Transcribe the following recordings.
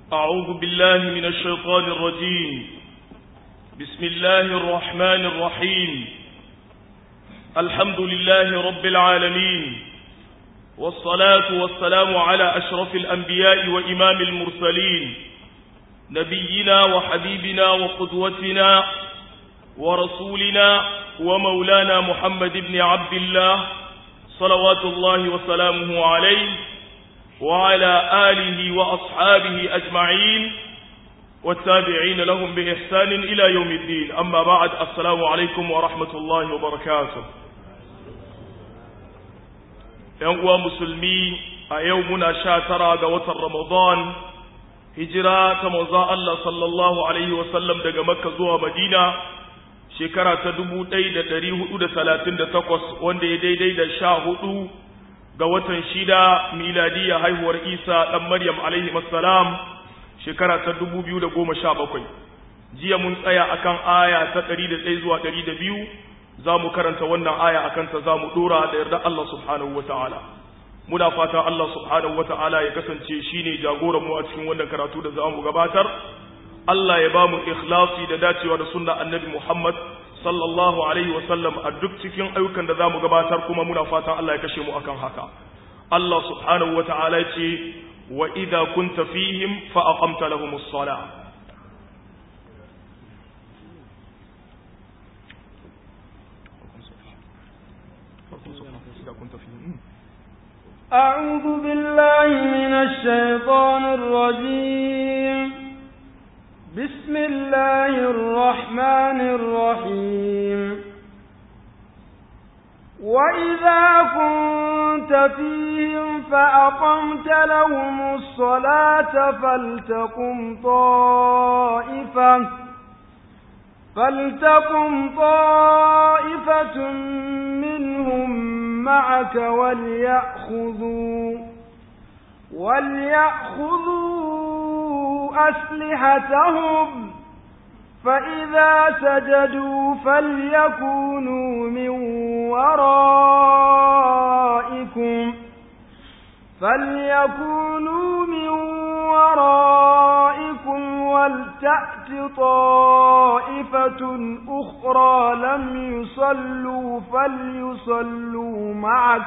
أعوذ بالله من الشيطان الرجيم بسم الله الرحمن الرحيم الحمد لله رب العالمين والصلاة والسلام على أشرف الأنبياء وإمام المرسلين نبينا وحبيبنا وقدوتنا ورسولنا ومولانا محمد بن عبد الله صلوات الله وسلامه عليه وعلى آله وأصحابه أجمعين والتابعين لهم بإحسان إلى يوم الدين أما بعد السلام عليكم ورحمة الله وبركاته ينقوى مسلمي أيومنا شاترا قوة رمضان هجرة تموزاء الله صلى الله عليه وسلم دقى مكة زوها مدينة shekara ta dubu ɗaya da ɗari hudu da talatin da takwas wanda ya daidai da sha hudu ga watan shida miladiya haihuwar isa ɗan maryam alaihi salam shekara ta dubu biyu da goma sha bakwai jiya mun tsaya akan aya ta ɗari da ɗaya zuwa ɗari da biyu za mu karanta wannan aya a kanta za mu ɗora da yarda Allah subhanahu wa ta'ala muna fatan Allah subhanahu wa ta'ala ya kasance shine jagoran mu a cikin wannan karatu da za mu gabatar Allah ya ba mu ikhlasi da dacewa da sunna annabi Muhammad sallallahu alaihi sallam a duk cikin ayyukan da zamu gabatar kuma muna fatan Allah ya kashe mu akan haka Allah subhanahu wa ta'ala ce wa idza kunta fihim fa aqamta lahumus salah أعوذ بالله من الشيطان الرجيم بسم الله الرحمن الرحيم وإذا كنت فيهم فأقمت لهم الصلاة فلتقم طائفة فلتقم طائفة منهم معك وليأخذوا وليأخذوا أسلحتهم فإذا سجدوا فليكونوا من ورائكم فليكونوا من ورائكم ولتأت طائفة أخرى لم يصلوا فليصلوا معك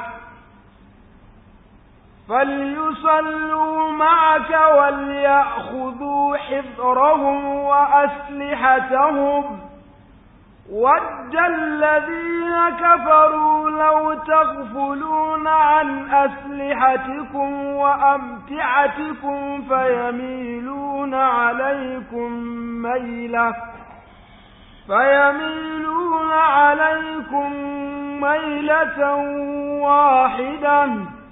فليصلوا معك وليأخذوا حذرهم وأسلحتهم ود الذين كفروا لو تغفلون عن أسلحتكم وأمتعتكم فيميلون عليكم ميلة فيميلون عليكم ميلة واحدة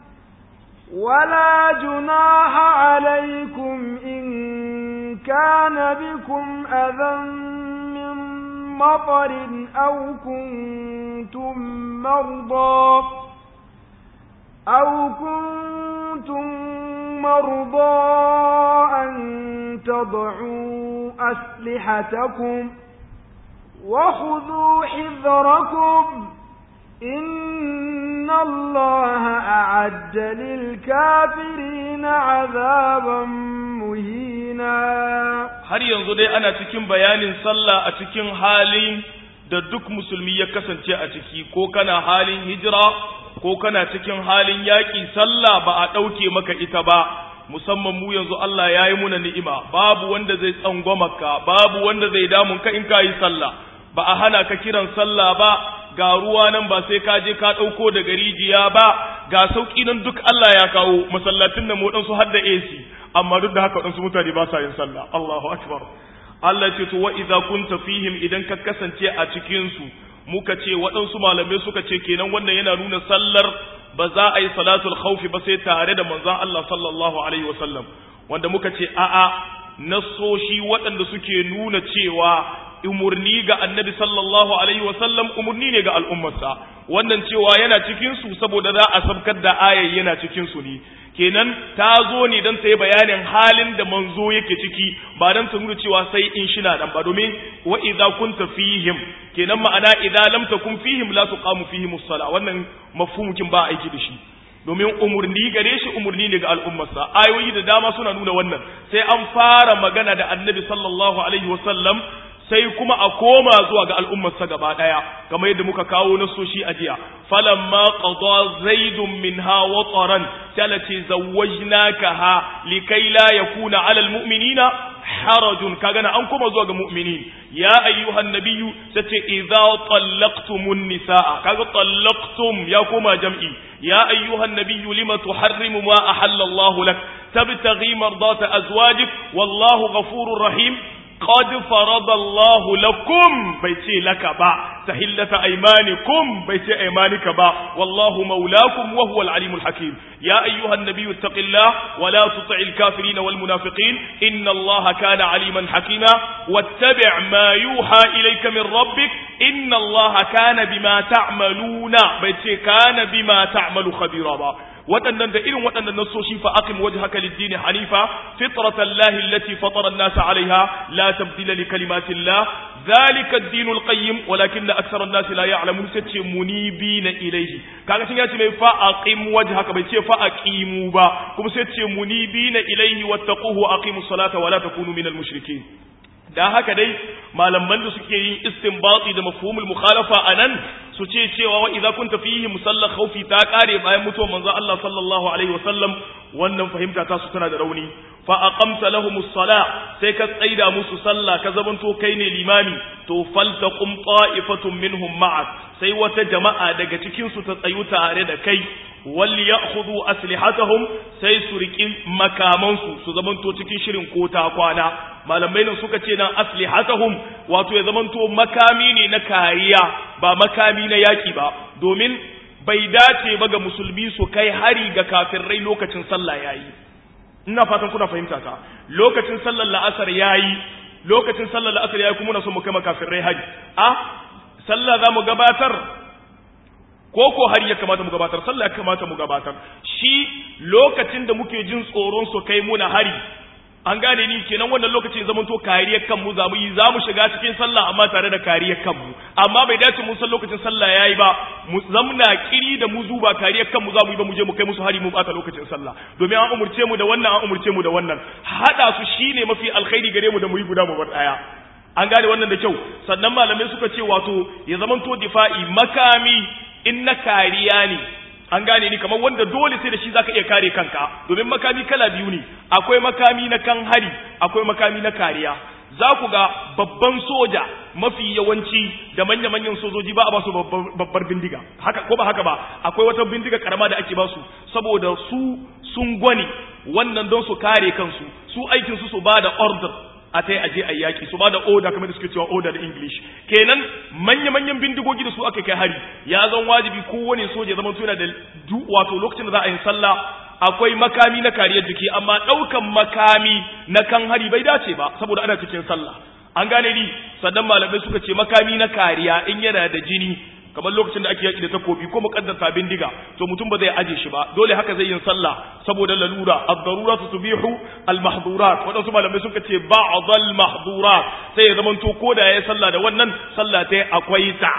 ولا جناح عليكم إن كان بكم أذى من مطر أو كنتم مرضى أو كنتم مرضى أن تضعوا أسلحتكم وخذوا حذركم إن الله أعد للكافرين عذابا مهينا har yanzu dai ana cikin bayanin sallah a cikin halin da duk musulmi ya kasance a ciki ko kana halin hijira ko kana cikin halin yaƙi sallah ba a ɗauke maka ita ba musamman mu yanzu Allah ya yi muna ni'ima babu wanda zai tsangwamaka babu wanda zai damun ka in ka yi sallah ba a hana ka kiran sallah ba ga ruwa nan ba sai ka je ka ɗauko daga rijiya ba ga sauƙi nan duk Allah ya kawo masallatin nan mu su har da AC amma duk da haka waɗansu mutane ba sa yin sallah Allahu akbar Allah ce to wa idza kunta fihim idan ka kasance a cikin su muka ce waɗansu malamai suka ce kenan wannan yana nuna sallar ba za a yi salatul khawfi ba sai tare da manzon Allah sallallahu alaihi wasallam wanda muka ce a'a nasoshi waɗanda suke nuna cewa umurni ga annabi sallallahu alaihi wasallam umurni ne ga al'ummarsa wannan cewa yana cikin su saboda za a sabkar da ayar yana cikin su ne kenan ta zo ne don ta yi bayanin halin da manzo yake ciki ba don ta nuna cewa sai in shina nan ba domin wa idza kunta fihim kenan ma'ana idza lam takun fihim la tuqamu fihim as-sala wannan mafhumukin ba aiki da shi domin umurni gare shi umurni ne ga al'ummarsa ayoyi da dama suna nuna wannan sai an fara magana da annabi sallallahu alaihi wasallam sai kuma a koma zuwa ga al'ummarsa gaba ɗaya kamar yadda muka kawo nasoshi a jiya falamma qada zaidun minha wataran talati zawwajnakaha likai la yakuna ala almu'minina harajun kaga na an koma zuwa ga mu'minin ya ayyuhan nabiyyu sace idza tallaqtumun nisaa kaga tallaqtum ya koma jam'i ya ayyuhan nabiyyu lima tuharrimu ma ahalla Allah lak tabtaghi mardata azwajik wallahu ghafurur rahim قد فرض الله لكم بيتي لك با تحلة أيمانكم بيتي أيمانك با والله مولاكم وهو العليم الحكيم يا أيها النبي اتق الله ولا تطع الكافرين والمنافقين إن الله كان عليما حكيما واتبع ما يوحى إليك من ربك إن الله كان بما تعملون بيتي كان بما تعمل خبيرا با waɗannan da irin waɗannan nassoshi fa aqim wajhaka lid-din hanifa fitratan lahi allati fatara an-nas 'alayha la tabdila li kalimatillah dhalika ad-din al-qayyim walakinna akthara an-nas la ya'lamun sace munibina ilayhi kaga shin yace mai fa aqim wajhaka bai ce fa aqimu ba kuma sai ce munibina ilayhi wattaquhu aqimus salata wa la takunu minal mushrikeen da haka dai malaman da suke yin istinbati da mafhumul mukhalafa anan su ce cewa wa idza kunta fihi musalla khawfi ta kare bayan mutuwar manzo Allah sallallahu alaihi wasallam wannan fahimta ta su tana da rauni fa aqamta lahumus sala sai ka tsaida musu sallah ka zamanto kai ne limami to faltaqum ta'ifatun minhum ma'ak sai wata jama'a daga cikin su ta tsayu tare da kai wal ya'khudhu aslihatahum sai su riki makamansu su zamanto cikin shirin ko ta kwana malamai nan suka ce nan aslihatahum wato ya zamanto makami ne na kariya ba makami na yaki ba domin bai dace ba ga musulmi su kai hari ga kafirai lokacin sallah yayi ina fatan kuna fahimta ta lokacin sallar la'asar yayi lokacin sallar la'asar yayi kuma na so mu kai kafirai hari a sallah za mu gabatar ko ko har ya kamata mu gabatar sallah ya kamata mu gabatar shi lokacin da muke jin tsoron su kai muna hari an gane ni kenan wannan lokacin zaman to kariyar kanmu za mu yi za mu shiga cikin sallah amma tare da kariyar kanmu amma bai dace mun san lokacin sallah yayi ba mu zamna kiri da mu zuba kariyar kanmu za mu yi ba mu je mu kai musu hari mu bata lokacin sallah domin an umurce mu da wannan an umurce mu da wannan hada su shine mafi alkhairi gare mu da mu yi guda mu bar daya an gane wannan da kyau sannan malamai suka ce wato ya zamanto difa'i makami in na kariya ne an gane ni kamar wanda dole sai da shi zaka iya kare kanka domin makami kala biyu ne akwai makami na kan hari akwai makami na kariya za ku ga babban soja mafi yawanci da manya-manyan sojoji ba a ba su babbar bindiga haka ko ba haka ba akwai wata bindiga karama da ake ba su saboda su sun gwani wannan don su kare kansu su aikin su su ba da order a ta yi aje a yaƙi su ba da oda kamar da suke cewa oda da english kenan manya-manyan bindigogi da su aka kai hari ya zan wajibi kowane soja zama suna da wato lokacin da za a yi sallah akwai makami na kariyar jiki amma ɗaukan makami na kan hari bai dace ba saboda ana cikin sallah an gane ni sannan malamai suka ce makami na kariya in yana da jini kamar lokacin da ake yaki da takobi ko muqaddasa bindiga to mutum ba zai aje shi ba dole haka zai yin sallah saboda lalura ad-daruratu tubihu al-mahdhurat wadansu malamai suka ce ba'd al-mahdhurat sai ya zaman to koda yayi sallah da wannan sallah ta akwai ta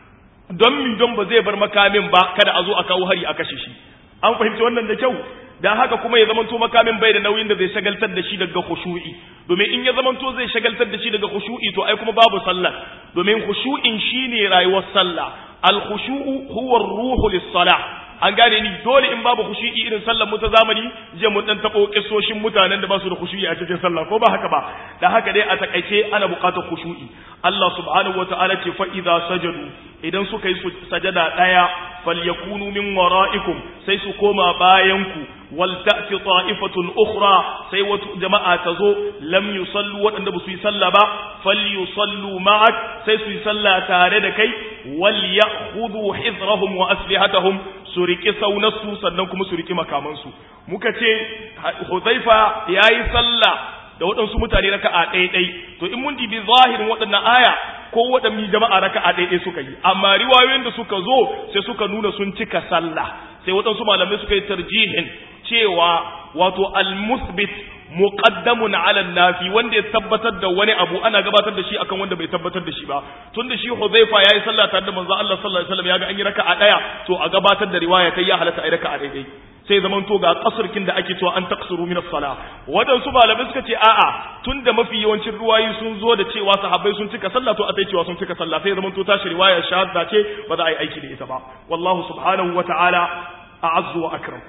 don mi don ba zai bar makamin ba kada a zo a kawo hari a kashe shi an fahimci wannan da kyau dan haka kuma ya zamanto makamin bai da nauyin da zai shagaltar da shi daga khushu'i domin in ya zamanto zai shagaltar da shi daga khushu'i to ai kuma babu sallah domin khushu'in shine rayuwar sallah al khushu'u huwa ar-ruhu lis-salah an gane ni dole in babu khushu'i irin sallar mu ta zamani je mun dan tabo kissoshin mutanen da ba su da khushu'i a cikin sallah ko ba haka ba dan haka dai a takaice ana buƙatar khushu'i Allah subhanahu wataala ce fa idza sajadu idan suka yi sajada daya falyakunu min wara'ikum sai su koma bayanku wal ta'ti ta'ifatun ukhra sai wata jama'a ta zo lam yusallu wadanda ba su yi sallah ba falyusallu ma'ak sai su yi sallah tare da kai wal ya'khudhu hidrahum wa aslihatahum su riki saunarsu sannan kuma su riki makamansu muka ce Huzaifa yayi sallah da waɗansu mutane raka'a ɗaya to in mun dibi zahirin waɗannan aya ko waɗannan jama'a raka'a ɗaya suka yi amma riwayoyin da suka zo sai suka nuna sun cika sallah sai waɗansu malamai suka yi tarjihin cewa wato al-musbit muqaddamun ala nafi wanda ya tabbatar da wani abu ana gabatar da shi akan wanda bai tabbatar da shi ba tunda shi Hudhaifa yayi sallah tare da manzo Allah sallallahu alaihi wasallam yaga an yi raka'a daya to a gabatar da riwaya ta ya halatta ai raka'a daidai sai zaman to ga kasurkin da ake cewa an taksuru min as-sala wadansu malamai suka ce a'a tunda mafi yawancin ruwayi sun zo da cewa sahabbai sun cika sallah to a sai cewa sun cika sallah sai zaman to tashi riwaya shahada ce ba za a yi aiki da ita ba wallahu subhanahu wa ta'ala a'azzu wa akram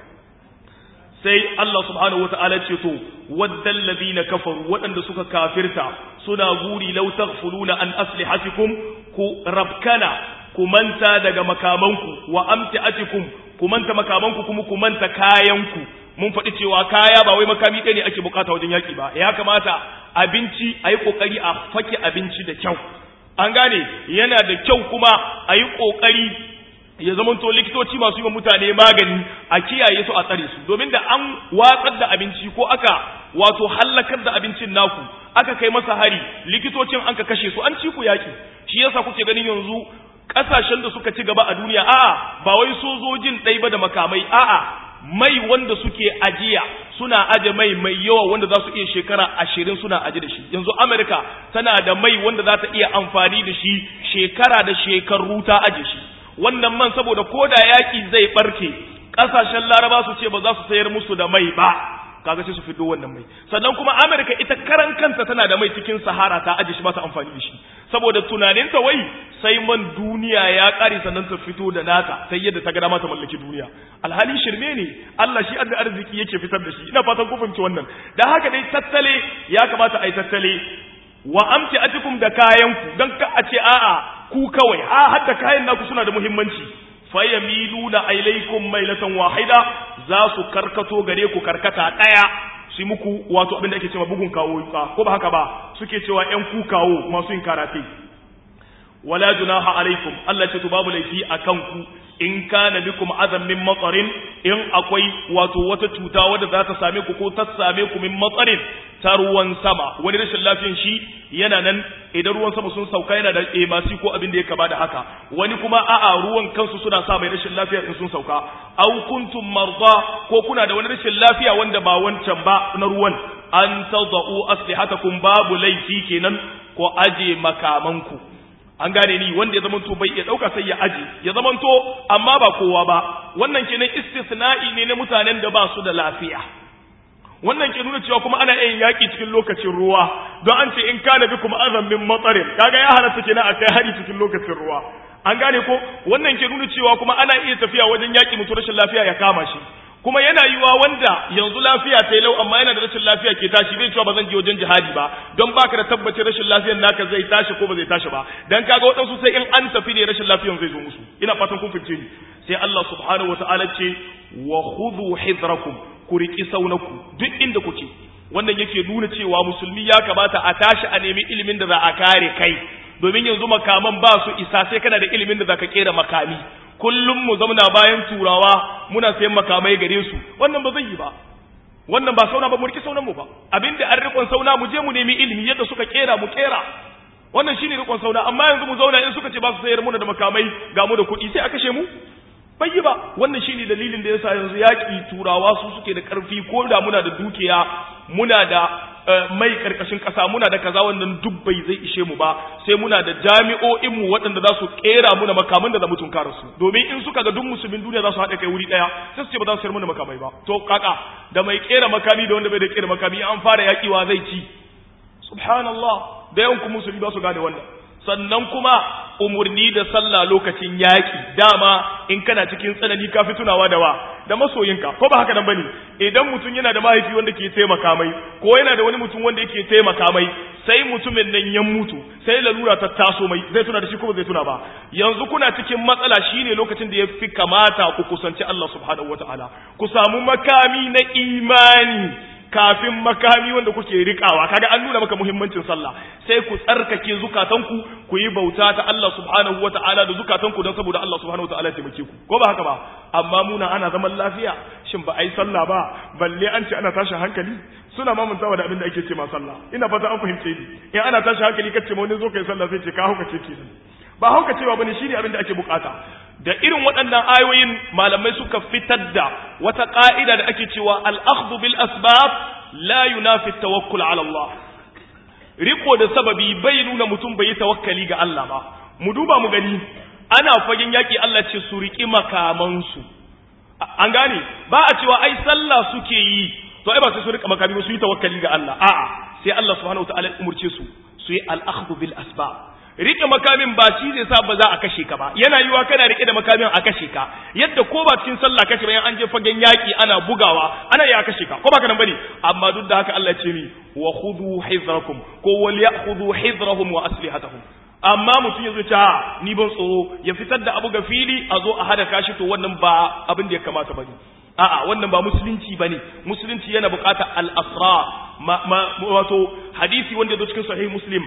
sai Allah subhanahu wata'ala ce to waddal ladina kafaru waɗanda suka kafirta suna guri law taghfuluna an aslihatikum ku rabkana ku manta daga makamanku wa amtiatikum ku manta makamanku kuma ku manta kayanku mun faɗi cewa kaya ba wai makami ɗaya ne ake bukata wajen yaƙi ba ya kamata abinci a yi ƙoƙari a fake abinci da kyau an gane yana da kyau kuma a yi ƙoƙari ya zamanto likitoci masu yi wa mutane magani a kiyaye su a tsare su domin da an watsar da abinci ko aka wato hallakar da abincin naku aka kai masa hari likitocin an ka kashe su an ci ku yaki shi yasa kuke ganin yanzu kasashen da suka ci gaba a duniya a'a ba wai sojojin ɗai ba da makamai a'a mai wanda suke ajiya suna aje mai mai yawa wanda za su iya shekara ashirin suna aje da shi yanzu amerika tana da mai wanda za ta iya amfani da shi shekara da shekaru ta aje shi wannan man saboda ko da yaƙi zai ɓarke ƙasashen laraba su ce ba za su sayar musu da mai ba kaga sai su fito wannan mai sannan kuma amerika ita karan kanta tana da mai cikin sahara ta aje shi ba ta amfani da shi saboda tunaninta wai sai man duniya ya ƙare sannan ta fito da nata sai yadda ta ga dama ta mallaki duniya alhali shirme ne Allah shi adda arziki yake fitar da shi ina fatan ku fahimci wannan dan haka dai tattale ya kamata a yi tattale wa amti atikum da kayanku dan ka a ce a'a ku kawai a hadda kayan naku suna da muhimmanci fayamiluna ilaykum mailatan wahida za su karkato gare ku karkata daya su muku wato abin da ake cewa bugun kawo ko ba haka ba suke cewa yan ku kawo masu yin karate wala junaha alaikum Allah ce to babu laifi akan ku in kana bikum azam min matsarin in akwai wato wata cuta wadda za ta same ku ko ta same ku min matsarin ta ruwan sama wani rashin lafiyan shi yana nan idan ruwan sama sun sauka yana da emasi ko abin da ya kama da haka wani kuma a'a ruwan kansu suna sa mai rashin lafiya in sun sauka aw kuntum marda ko kuna da wani rashin lafiya wanda ba wancan ba na ruwan an tadau aslihatakum babu laifi kenan ko aje makamanku an gane ni wanda ya zamanto bai iya dauka sai ya aje ya zamanto amma ba kowa ba wannan kenan istisna'i ne na mutanen da ba su da lafiya wannan ke nuna cewa kuma ana yin yaki cikin lokacin ruwa don an ce in kana bikum azam min matsarin kaga ya halatta kenan a kai hari cikin lokacin ruwa an gane ko wannan ke nuna cewa kuma ana iya tafiya wajen yaki mutu rashin lafiya ya kama shi kuma yana yiwa wanda yanzu lafiya ta lau amma yana da rashin lafiya ke tashi bai cewa ba zan je wajen jihadi ba don baka da tabbacin rashin lafiyar naka zai tashi ko ba zai tashi ba dan kaga waɗansu sai in an tafi ne rashin lafiyar zai zo musu ina fatan kun fice ni sai Allah subhanahu wataala ce wa khudhu hidrakum ku riki saunaku duk inda kuke wannan yake nuna cewa musulmi ya kamata a tashi a nemi ilimin da za a kare kai domin yanzu makaman ba su isa sai kana da ilimin da za ka kera makami kullum mu zauna bayan turawa muna sayan makamai gare su wannan ba zai yi ba wannan ba sauna ba mu riki saunan mu ba abinda an rikon sauna mu je mu nemi ilimi yadda suka kera mu kera wannan shine rikon sauna amma yanzu mu zauna in suka ce ba su sayar muna da makamai ga mu da kuɗi sai a kashe mu bai yi ba wannan shine dalilin da yasa yanzu yaƙi turawa su suke da ƙarfi ko da muna da dukiya muna da mai karkashin ƙasa muna da kaza wannan duk bai zai ishe mu ba sai muna da jami'o'in mu waɗanda za su kera muna makaman da za mu tunkara su domin in suka ga duk musulmin duniya za su haɗa kai wuri ɗaya sai su ce ba za su sayar muna makamai ba to kaka da mai kera makami da wanda bai da kera makami an fara yaƙiwa zai ci subhanallah da yawan ku musulmi ba su gane wannan sannan kuma umurni da sallah lokacin yaƙi dama in kana cikin tsanani ka fi tunawa da wa da masoyinka ko ba haka nan bane idan mutum yana da mahaifi wanda ke taimaka mai ko yana da wani mutum wanda yake taimaka mai sai mutumin nan ya mutu sai lalura ta taso mai zai tuna da shi ko ba zai tuna ba yanzu kuna cikin matsala shine lokacin da ya fi kamata ku kusanci Allah subhanahu wataala ku samu makami na imani kafin makami wanda kuke rikawa kaga an nuna maka muhimmancin sallah sai ku tsarkake zukatanku ku yi bauta ta Allah subhanahu wata'ala da zukatanku don saboda Allah subhanahu wata'ala ya taimake ku ko ba haka ba amma muna ana zaman lafiya shin ba ai sallah ba balle an ce ana tashin hankali suna mamantawa da abin da ake ce ma sallah ina fata an fahimce ni in ana tashin hankali kace ma wani zo kai sallah sai ce ka hauka ce kenan ba hauka cewa bane shine abin da ake bukata da irin waɗannan ayoyin malamai suka fitar da wata ƙa'ida da ake cewa al'akhdhu bil asbab la yunafi tawakkul ala Allah riko da sababi bai nuna mutum bai yi tawakkali ga Allah ba mu duba mu gani ana fagen yaki Allah ce su riki makamansu an gane ba a cewa ai sallah suke yi to ai ba sai su rika makami ba su yi tawakkali ga Allah a'a sai Allah subhanahu wataala ya umurce su su yi al-akhdhu bil asbab rike makamin ba shi zai sa ba za a kashe ka ba yana yiwa kana rike da makamin a kashe ka yadda ko ba cikin sallah kashe bayan an je fagen yaki ana bugawa ana ya kashe ka ko ba kana bane amma duk da haka Allah ya ce mi wa khudhu hizrakum ko wal ya'khudhu hizrahum wa aslihatahum amma mutum ya zo ta ni ban tsoro ya fitar da abu ga fili a zo a hada kashi to wannan ba abin da ya kamata bane a'a wannan ba musulunci bane musulunci yana buƙatar al-asrar wato hadisi wanda ya zo cikin sahih muslim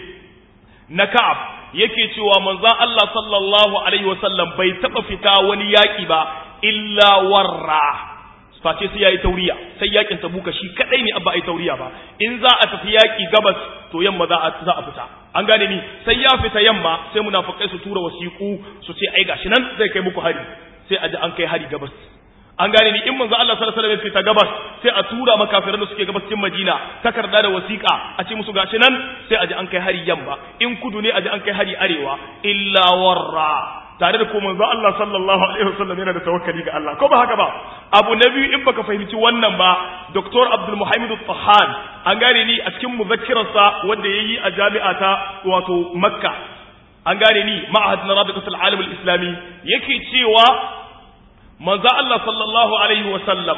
na Ka'ab yake cewa manzon Allah sallallahu alaihi wasallam bai taba fita wani yaki ba illa warra face sai yayi tauriya sai yakin tabuka shi kadai ne abba ai tauriya ba in za a tafi yaki gabas to yamma za a za a fita an gane ni sai ya fita yamma sai munafikai su tura wasiku su ce ai gashi nan zai kai muku hari sai a ji an kai hari gabas an gane ni in manzo Allah sallallahu alaihi wasallam fita gabas sai a tura makafiran da suke gabas cikin Madina takarda da wasiƙa a ce musu gashi nan sai a ji an kai hari yamma in kudu ne a ji an kai hari arewa illa warra tare da ko manzo Allah sallallahu alaihi wasallam yana da tawakkali ga Allah ko ba haka ba abu na biyu in baka fahimci wannan ba Dr. Abdul Muhammad Tahan an gane ni a cikin muzakkirarsa wanda yayi a jami'a ta wato Makka an gane ni ma'ahad na Rabitul Alam al-Islami yake cewa manzo Allah sallallahu alaihi wasallam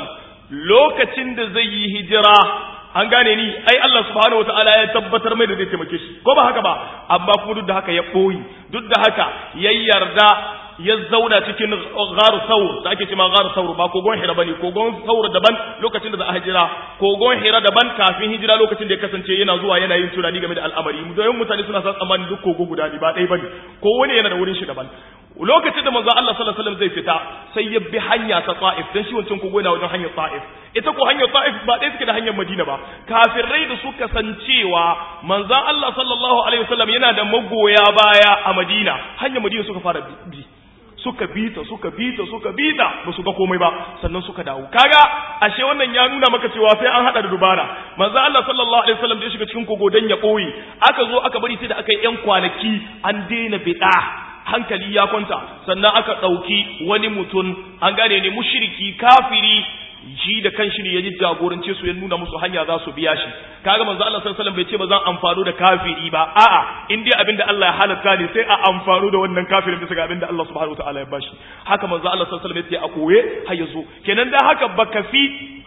lokacin da zai yi hijira an gane ni ai Allah subhanahu wataala ya tabbatar mai da zai taimake shi ko ba haka ba amma kuma duk da haka ya boyi duk da haka ya yarda ya zauna cikin gharu saur da ake cewa gharu saur ba kogon hira bane kogon saur daban lokacin da za a hijira kogon hira daban kafin hijira lokacin da ya kasance yana zuwa yana yin tunani game da al'amari don mutane suna san tsammanin duk kogo guda ne ba ɗaya bane ko wani yana da wurin shi daban lokacin da manzo Allah sallallahu alaihi wasallam zai fita sai ya bi hanya ta Taif dan shi wancan kogo yana wajen hanyar Taif ita ko hanyar Taif ba ɗaya suke da hanyar Madina ba kafirai da suka san cewa manzo Allah sallallahu alaihi wasallam yana da magoya baya a Madina hanyar Madina suka fara bi suka bita suka bita suka bita ba su ga komai ba sannan suka dawo kaga ashe wannan ya nuna maka cewa sai an hada da dubara manzo Allah sallallahu alaihi wasallam da ya shiga cikin kogo dan ya koyi aka zo aka bari sai da aka yi yan kwanaki an daina bid'a hankali ya kwanta sannan aka ɗauki wani mutum an gane ne mushriki kafiri shi da kanshi ne ya ji jagorance su ya nuna musu hanya za su biya shi kaga manzo Allah sallallahu alaihi wasallam bai ce ba zan amfano da kafiri ba a'a in dai abinda Allah ya halatta ne sai a amfano da wannan kafirin bisa ga abinda Allah subhanahu wataala ya bashi haka manzo Allah sallallahu alaihi wasallam ya ce a koye har yazo kenan dan haka baka fi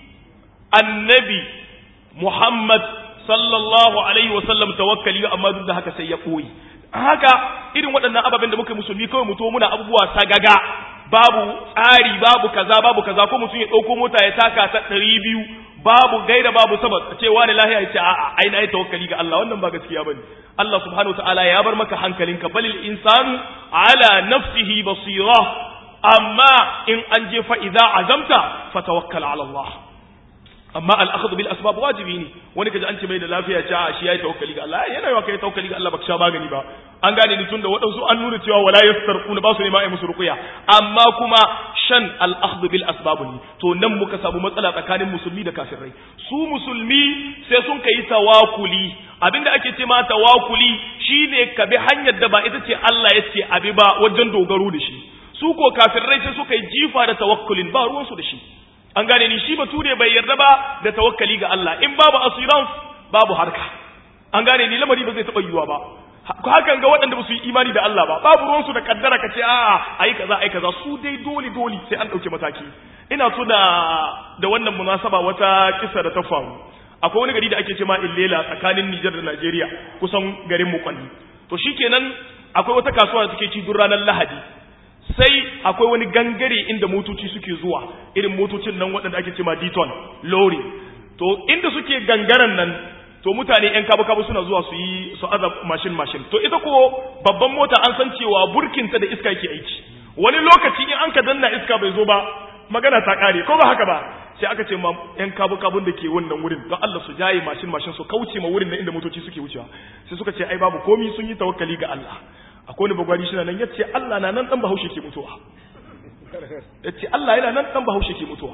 annabi Muhammad sallallahu alaihi wasallam tawakkali amma duk da haka sai ya koyi haka irin waɗannan ababen da muka yi musulmi kawai mutu muna abubuwa sagaga babu tsari babu kaza babu kaza ko mutum ya ɗauko mota ya taka ta ɗari biyu babu gaira babu sabab cewa ne lahiya ya ce a'a ai na yi tawakkali ga Allah wannan ba gaskiya bane Allah subhanahu wataala ya bar maka hankalinka balil insanu ala nafsihi basira amma in an je fa idza azamta fatawakkal ala Allah amma al'akhadhu bil asbab wajibi ne wani kaji an ce mai da lafiya ce a shi yayi tawakkali ga Allah yana yawa kai tawakkali ga Allah baka sha magani ba an gane ni tunda waɗansu an nuna cewa wala yastarquna ba su ne ma ai musu ruqya amma kuma shan al'akhadhu bil asbab ne to nan muka samu matsala tsakanin musulmi da kafirai su musulmi sai sun kai tawakuli abinda ake ce ma tawakuli shine ka bi hanyar da ba ita ce Allah ya ce abi ba wajen dogaro da shi su ko kafirai sai suka yi jifa da tawakkulin ba ruwansu da shi an gane ni shi bature bai yarda ba da tawakkali ga Allah in babu assurance babu harka an gane ni lamari ba zai taba yiwa ba hakan ga waɗanda ba su yi imani da Allah ba babu ruwansu da kaddara ka ce a'a ayi kaza ayi kaza su dai dole dole sai an dauke mataki ina so da da wannan munasaba wata kisa da ta faru akwai wani gari da ake ce ma Illela tsakanin Niger da Najeriya kusan garin mu kwalli to shikenan akwai wata kasuwa da take ci duk ranar Lahadi sai akwai wani gangare inda motoci suke zuwa irin motocin nan waɗanda ake cema diton lori to inda suke gangaren nan to mutane yan kabu-kabu suna zuwa su yi su aza mashin mashin to ita ko babban mota an san cewa burkinta da iska yake aiki wani lokaci in an ka danna iska bai zo ba magana ta kare ko ba haka ba sai aka ce ma yan kabu-kabun da ke wannan wurin don Allah su jaye mashin mashin su kauce ma wurin nan inda motoci suke wucewa sai suka ce ai babu komi sun yi tawakkali ga Allah akwai wani bagwari shi nan ya ce Allah na nan dan bahaushe ke mutuwa ya ce Allah yana nan dan bahaushe ke mutuwa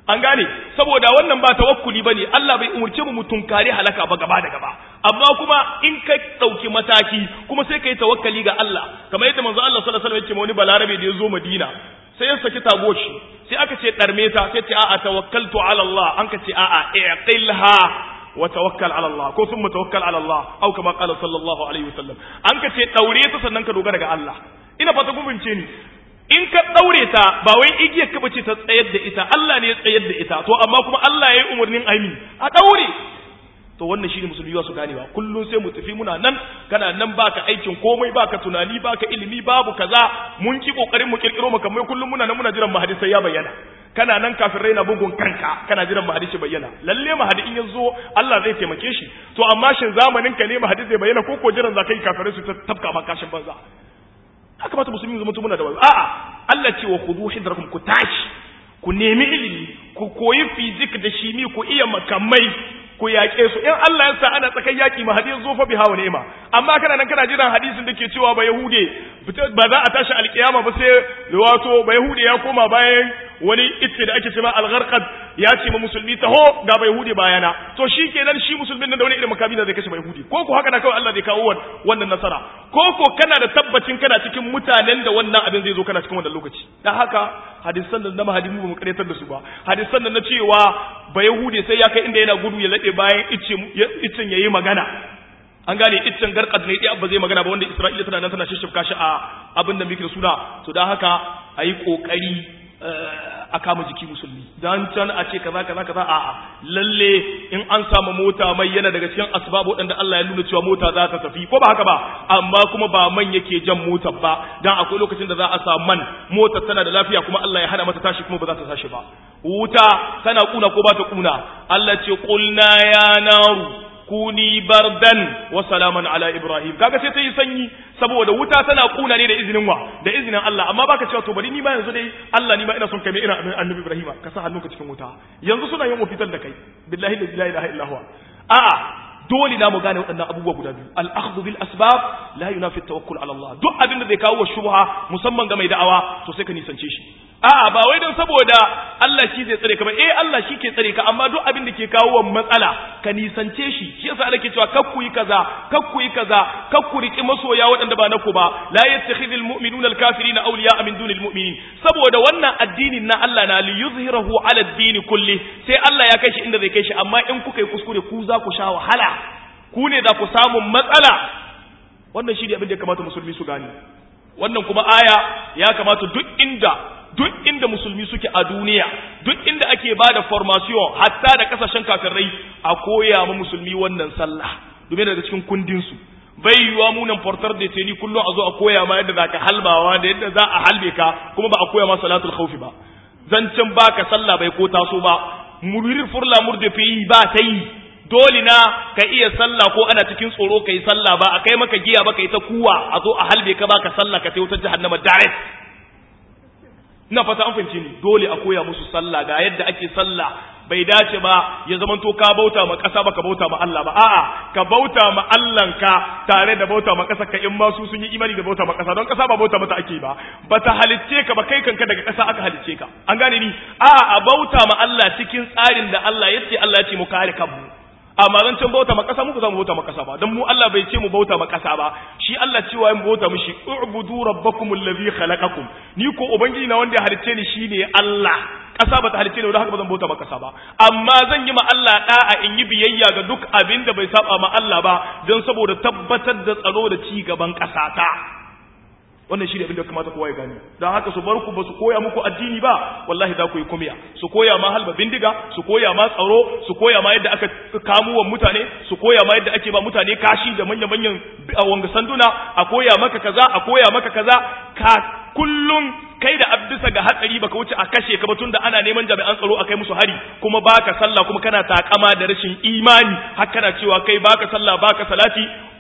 an gane saboda wannan ba tawakkuli bane Allah bai umurce mu tunkare halaka ba gaba da gaba amma kuma in ka dauki mataki kuma sai kai tawakkali ga Allah kamar yadda manzo Allah sallallahu alaihi wasallam ya ce wani balarabe da ya zo Madina sai ya saki tagoshi sai aka ce darme ta sai ce a'a tawakkaltu ala Allah an ka ce a'a iqilha wa tawakkal ala Allah ko sun tawakkal ala Allah au kama qala sallallahu alaihi wasallam an ka ce daure ta sannan ka dogara ga Allah ina fata kun bince ni in ka daure ta ba wai igiyar ka bace ta tsayar da ita Allah ne ya tsayar da ita to amma kuma Allah ya yi umarnin aimi a daure to wannan shine musulmi ba su gane ba kullun sai mu tafi muna nan kana nan baka aikin komai baka tunani baka ilimi babu kaza mun ki kokarin mu kirkiro maka mai kullun muna nan muna jiran mahadi sai ya bayyana kana nan kafin raina bugun kanka kana jiran mahadi shi bayyana lalle mahadi in yazo Allah zai taimake shi to amma shin zamanin ka ne mahadi zai bayyana ko ko jiran zakai kafirai su ta tafka maka kashin banza haka mata musulmi zama muna da wani a'a Allah ce wa khudu hidrakum ku tashi ku nemi ilimi ku koyi fizik da shimi ku iya makamai ku yaƙe su in Allah ya sa ana tsakan yaƙi ma hadisi zo fa biha wa ni'ma amma kana nan kana jiran hadisin da ke cewa ba yahude ba za a tashi alƙiyama ba sai wato ba yahude ya koma bayan wani itce da ake cewa al-gharqad ya ce ma musulmi taho ga ba yahude bayana to shikenan shi musulmin nan da wani irin makami da zai kashe ba yahudi ko ko haka na kawai Allah zai kawo wannan nasara ko ko kana da tabbacin kana cikin mutanen da wannan abin zai zo kana cikin wannan lokaci dan haka hadisan da na mahadimu ba mu karyatar da su ba hadisan da na cewa ba yahude sai ya kai inda yana gudu ya lade bayan iccen ya yi magana an gane iccen garkad ne ɗaya ba zai magana ba wanda isra'ila tana nan tana shishifka shi a abin da muke suna to don haka a yi ƙoƙari a kama jiki musulmi don can a ce kaza kaza kaza a'a lalle in an samu mota mai yana daga cikin asbab waɗanda Allah ya nuna cewa mota za ta tafi ko ba haka ba amma kuma ba man yake jan motar ba dan akwai lokacin da za a samu man motar tana da lafiya kuma Allah ya hana mata tashi kuma ba za ta tashi ba wuta tana kuna ko ba ta kuna Allah ce qulna ya naru kuni bardan wa salaman ala ibrahim kaga sai ta yi sanyi saboda wuta tana kuna ne da izinin wa da izinin Allah amma baka cewa to bari ni ma yanzu dai Allah ni ma ina son kai mai irin annabi ibrahim ka sa hannunka cikin wuta yanzu suna yin ofital da kai billahi la ilaha illa huwa a'a dole na mu gane waɗannan abubuwa guda biyu al-akhdhu bil asbab la yunafi tawakkul ala Allah duk abin da zai kawo wa shubha musamman ga mai da'awa to sai ka nisance shi a'a ba wai don saboda Allah shi zai tsare ka ba eh Allah shi ke tsare ka amma duk abin da ke kawo wa matsala ka nisance shi shi yasa Allah ke cewa kakku yi kaza kakku yi kaza kakku riki masoya waɗanda ba naku ba la yattakhidhul mu'minuna al-kafirina awliya'a min dunil mu'minin saboda wannan addinin na Allah na li yuzhirahu ala ad-din kulli sai Allah ya kai shi inda zai kai shi amma in kuka yi kuskure ku za ku sha wahala ku ne za ku samu matsala wannan shi ne abin da ya kamata musulmi su gane wannan kuma aya ya kamata duk inda duk inda musulmi suke a duniya duk inda ake ba da formation hatta da kasashen kafirai a koya ma musulmi wannan sallah domin daga cikin kundinsu bai yiwa munan portar da teni kullum a zo a koya ma yadda za ka halbawa da yadda za a halbe ka kuma ba a koya ma salatul khawfi ba zancen baka sallah bai ko taso ba murir furla murde fi ba ta yi dole na ka iya sallah ko ana cikin tsoro ka yi sallah ba a kai maka giya ba ka yi ta kuwa a zo a halbe ka ba ka sallah ka ta wutar jahannama direct ina fata an fahimci ni dole a koya musu sallah ga yadda ake sallah bai dace ba ya zaman to ka bauta ma ƙasa ba ka bauta ma Allah ba a'a ka bauta ma Allahnka tare da bauta ma ƙasa ka in ma su sun yi imani da bauta ma ƙasa don ƙasa ba bauta mata ake ba bata halicce ka ba kai kanka daga ƙasa aka halicce ka an gane ni a'a a bauta ma Allah cikin tsarin da Allah ya ce Allah ya ce mu kare kanmu amma zan can bauta ma ƙasa muku za mu bauta ma ƙasa ba don mu Allah bai ce mu bauta ma ƙasa ba shi Allah cewa mu bauta mishi u'budu rabbakum allazi khalaqakum ni ko ubangiji na wanda ya halicce ni shine Allah ƙasa ba ta halicce ni haka ba zan bauta ma ƙasa ba amma zan yi ma Allah da'a in yi biyayya ga duk abin da bai saba ma Allah ba don saboda tabbatar da tsaro da ci gaban ƙasa ta wannan shi ne abin da kamata kowa ya gani don haka su bar ku ba su koya muku addini ba wallahi za ku yi kumiya su koya ma halba bindiga su koya ma tsaro su koya ma yadda aka kamuwan mutane su koya ma yadda ake ba mutane kashi da manya-manyan wanga sanduna a koya maka kaza a koya maka kaza ka kullum kai da abdisa ga hatsari baka wuce a kashe ka ba tunda ana neman jami'an tsaro a kai musu hari kuma baka sallah kuma kana takama da rashin imani har kana cewa kai baka sallah baka salati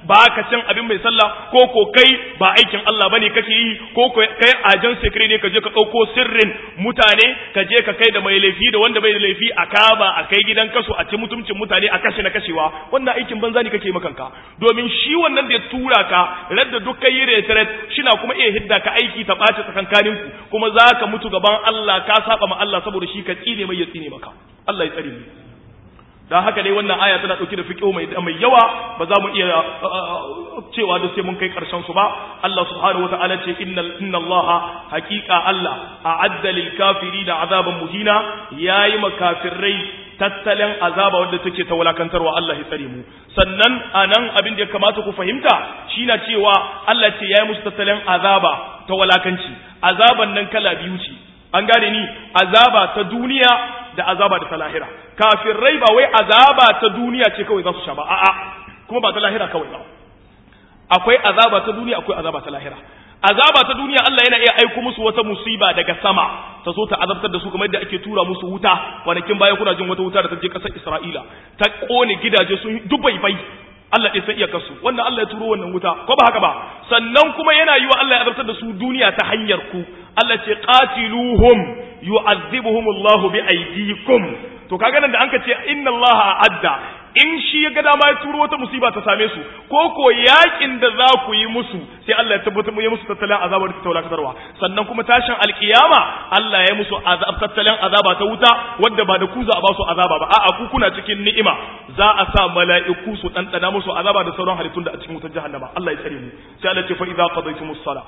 ba ka cin abin mai sallah ko ko kai ba aikin Allah bane kake yi ko ko kai ajan sekre ne ka je ka ɗauko sirrin mutane ka je ka kai da mai laifi da wanda bai da laifi a kaba a kai gidan kaso a ci mutuncin mutane a kashe na kashewa wannan aikin banza ne kake makanka domin shi wannan da ya tura ka radda duk kai yi retret shina kuma iya hidda ka aiki ta ɓaci tsakankanin ku kuma za ka mutu gaban Allah ka saba ma Allah saboda shi ka tsine mai ya tsine maka Allah ya tsare mu dan haka dai wannan aya tana dauke da fiqh mai mai yawa ba za mu iya cewa da sai mun kai karshen su ba Allah subhanahu wataala ce innal inna Allah haqiqa Allah a'adda lil kafirin azaban muhina yayi makafirai tattalin azaba wanda take ta wulakantarwa Allah ya tsare mu sannan anan abin da ya kamata ku fahimta shine cewa Allah ce yayi musu tattalin azaba ta wulakanci azaban nan kala biyu ce an gane ni azaba ta duniya da azaba da ta lahira kafirai ba wai azaba ta duniya ce kawai za su sha ba a'a kuma ba ta lahira kawai ba akwai azaba ta duniya akwai azaba ta lahira azaba ta duniya Allah yana iya aiko musu wata musiba daga sama ta zo ta azabtar da su kamar yadda ake tura musu wuta kwanakin baya kuna jin wata wuta da ta je kasar Isra'ila ta kone gidaje sun dubai bai Allah ɗin san iyakarsu wannan Allah ya turo wannan wuta ko ba haka ba sannan kuma yana yi wa Allah ya azabtar da su duniya ta hanyar ku Allah ce qatiluhum yu'adhibuhum Allahu bi aydikum to kaga nan da anka ce inna Allah a'adda in shi ya ga dama ya turo wata musiba ta same su ko ko yakin da za ku yi musu sai Allah ya tabbatar ya musu tattalin azaba da taulakatarwa sannan kuma tashin alkiyama Allah ya musu azab tattalin azaba ta wuta wanda ba da ku za a ba su azaba ba a'a ku kuna cikin ni'ima za a sa mala'iku su dandana musu azaba da sauran halittun da a cikin wutar jahannama Allah ya tsare mu sai Allah ya ce fa idza qadaytumus salah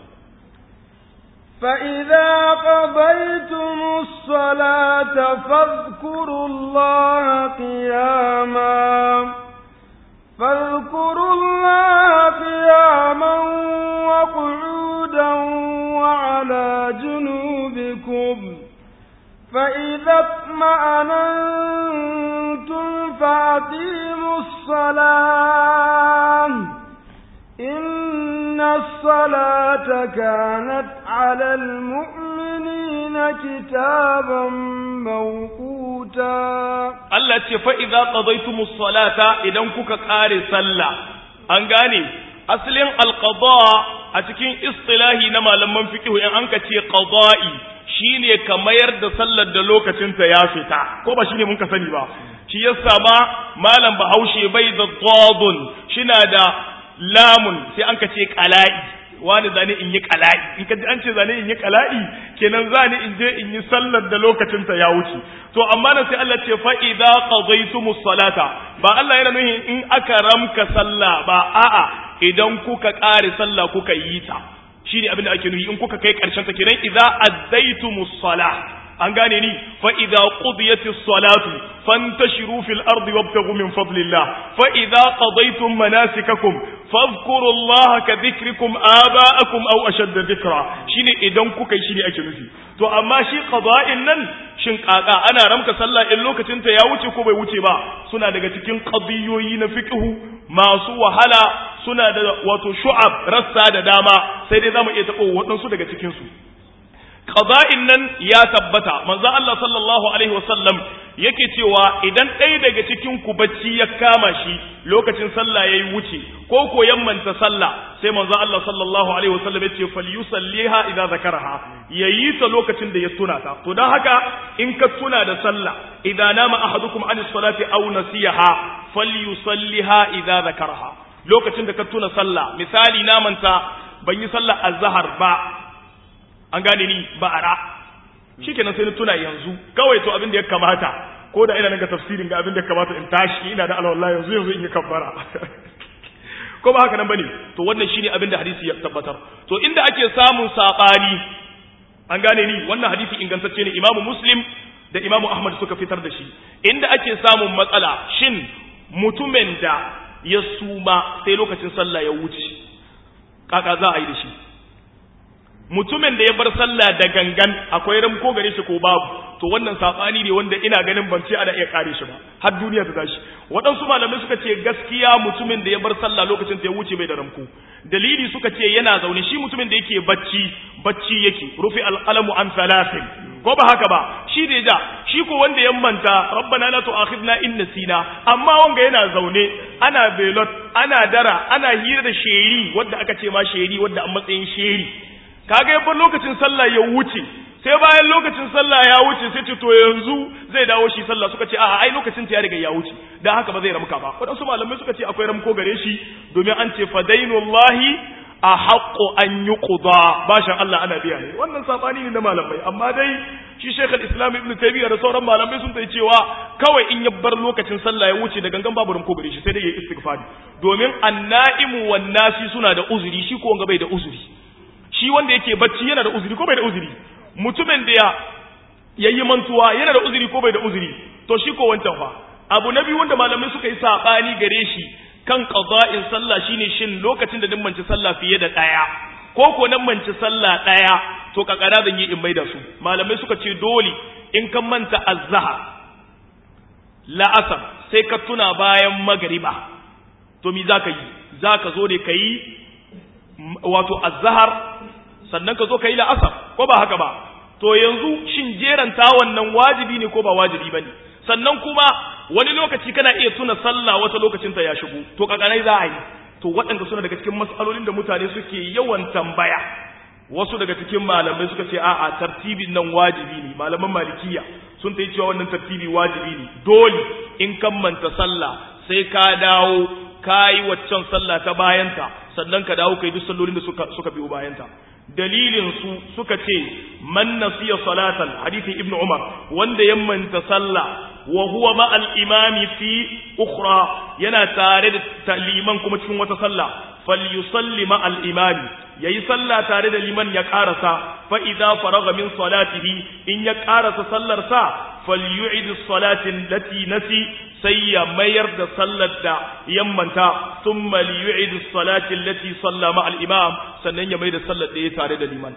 فإذا قضيتم الصلاة فاذكروا الله قياما فاذكروا الله قياما وقعودا وعلى جنوبكم فإذا اطمأننتم فأقيموا الصلاة إن الصلاة كانت على المؤمنين كتابا موقوتا Allah ce fa idza qadaytumus salata idan kuka kare sallah an gane asalin alqada a cikin istilahi na malaman fiqh in an ka ce qada'i shine ka mayar da sallar da lokacin ta ya fita ko ba shine mun ka sani ba shi yasa ma malam Bahaushe bai da dadun shina da lamun sai an ka ce qala'i wani zane in yi qala'i in ka ji an ce zane in yi qala'i kenan zane in je in yi sallar da lokacin ta ya wuce to amma nan sai Allah ce fa idza qadaytumus salata ba Allah yana nuhin in aka ramka sallah ba a'a idan kuka kare sallah kuka yi ta shine abin da ake nuhi in kuka kai karshen ta kenan idza addaytumus salah an gane ni fa idza qudiyatis salatu fantashiru fil ardi wabtaghu min fadlillah fa idza qadaytum manasikakum fadhkuru allaha ka dhikrikum aba'akum aw ashadda dhikra shine idan kuka yi shine ake nufi to amma shi qada'in nan shin kaka ana ramka sallah in lokacin ta ya wuce ko bai wuce ba suna daga cikin qadiyoyi na fiqhu masu wahala suna da wato shu'ab rassa da dama sai dai zamu iya tabo waɗansu daga cikin su qada'in nan ya tabbata manzo Allah sallallahu alaihi wasallam yake cewa idan ɗaya daga cikin ku bacci ya kama shi lokacin sallah yayi wuce ko ko yammanta sallah sai manzo Allah sallallahu alaihi wasallam yace falyusalliha idza zakaraha yayi ta lokacin da ya tuna ta to dan haka in ka tuna da sallah idan nama ahadukum anis salati aw nasiyaha falyusalliha idza zakaraha lokacin da ka tuna sallah misali na manta ban yi sallah azhar ba an gane ni ba ara shikenan sai na tuna yanzu kawai to abin da ya kamata ko da ina nan ga tafsirin ga abin da ya kamata in tashi ina da alwala yanzu yanzu in yi kabbara ko ba haka nan bane to wannan shine abin da hadisi ya tabbatar to inda ake samun sabani an gane ni wannan hadisi ingantacce ne imamu muslim da imamu ahmad suka fitar da shi inda ake samun matsala shin mutumin da ya suma sai lokacin sallah ya wuce kaka za a yi da shi mutumin da ya bar sallah da gangan akwai ramko gare shi ko babu to wannan sabani ne wanda ina ganin ban ce ana iya kare shi ba har duniya ta tashi waɗansu malamai suka ce gaskiya mutumin da ya bar sallah lokacin da ya wuce bai da ramko dalili suka ce yana zaune shi mutumin da yake bacci bacci yake rufi alqalamu an salasin ko ba haka ba shi da ja shi ko wanda ya manta rabbana la tu'akhidna in nasina amma wanga yana zaune ana belot ana dara ana hira da sheri wanda aka ce ma sheri wanda a matsayin sheri kaga yabban lokacin sallah ya wuce sai bayan lokacin sallah ya wuce sai ce to yanzu zai dawo shi sallah suka ce a'a ai lokacin ta ya riga ya wuce dan haka ba zai ramka ba wadansu malamai suka ce akwai ramko gare shi domin an ce fadainullahi a haƙo an yi ƙuda bashin Allah ana biya ne wannan saɓani ne na malamai amma dai shi shekul islam ibn taymiyyah da sauran malamai sun tai cewa kawai in ya bar lokacin sallah ya wuce da gangan babu ranko gare shi sai dai ya istighfari domin annaimu wan nasi suna da uzuri shi ko wanga bai da uzuri shi wanda yake bacci yana da uzuri ko bai da uzuri mutumin da ya yayi mantuwa yana da uzuri ko bai da uzuri to shi ko wancan fa abu na biyu wanda malamai suka yi saɓani gare shi kan qada'in sallah shine shin lokacin da dimmanci sallah fiye da daya ko ko nan manci sallah daya to kakara zan yi in maida su malamai suka ce dole in kan manta azhar la'asar sai ka tuna bayan magriba to mi zaka yi zaka zo ne kai wato azhar sannan ka zo kai la'asar ko ba haka ba to yanzu shin jeranta wannan wajibi ne ko ba wajibi bane sannan kuma wani lokaci kana iya tuna sallah wata lokacinta ya shigo to kakanai za a yi to waɗanda suna daga cikin matsalolin da mutane suke yawan tambaya wasu daga cikin malamai suka ce a'a tartibin nan wajibi ne malaman malikiya sun ta yi cewa wannan tartibi wajibi ne dole in kammanta sallah sai ka dawo ka yi waccan sallah ta bayanta sannan ka dawo ka yi duk sallolin da suka, suka biyo bayanta dalilin su suka ce man nasiya salatan hadithin ibnu umar wanda ya manta sallah wa huwa ma al imami fi ukhra yana tare da liman kuma cikin wata sallah falyusalli ma al imami yayi sallah tare da liman ya karasa fa idza faraga min salatihi in ya karasa sallar sa falyu'id as-salati allati nasi sai ya mayar da sallar da yammanta thumma liyu'id as-salati allati salla ma al-imam sannan ya mai da sallar da ya tare da liman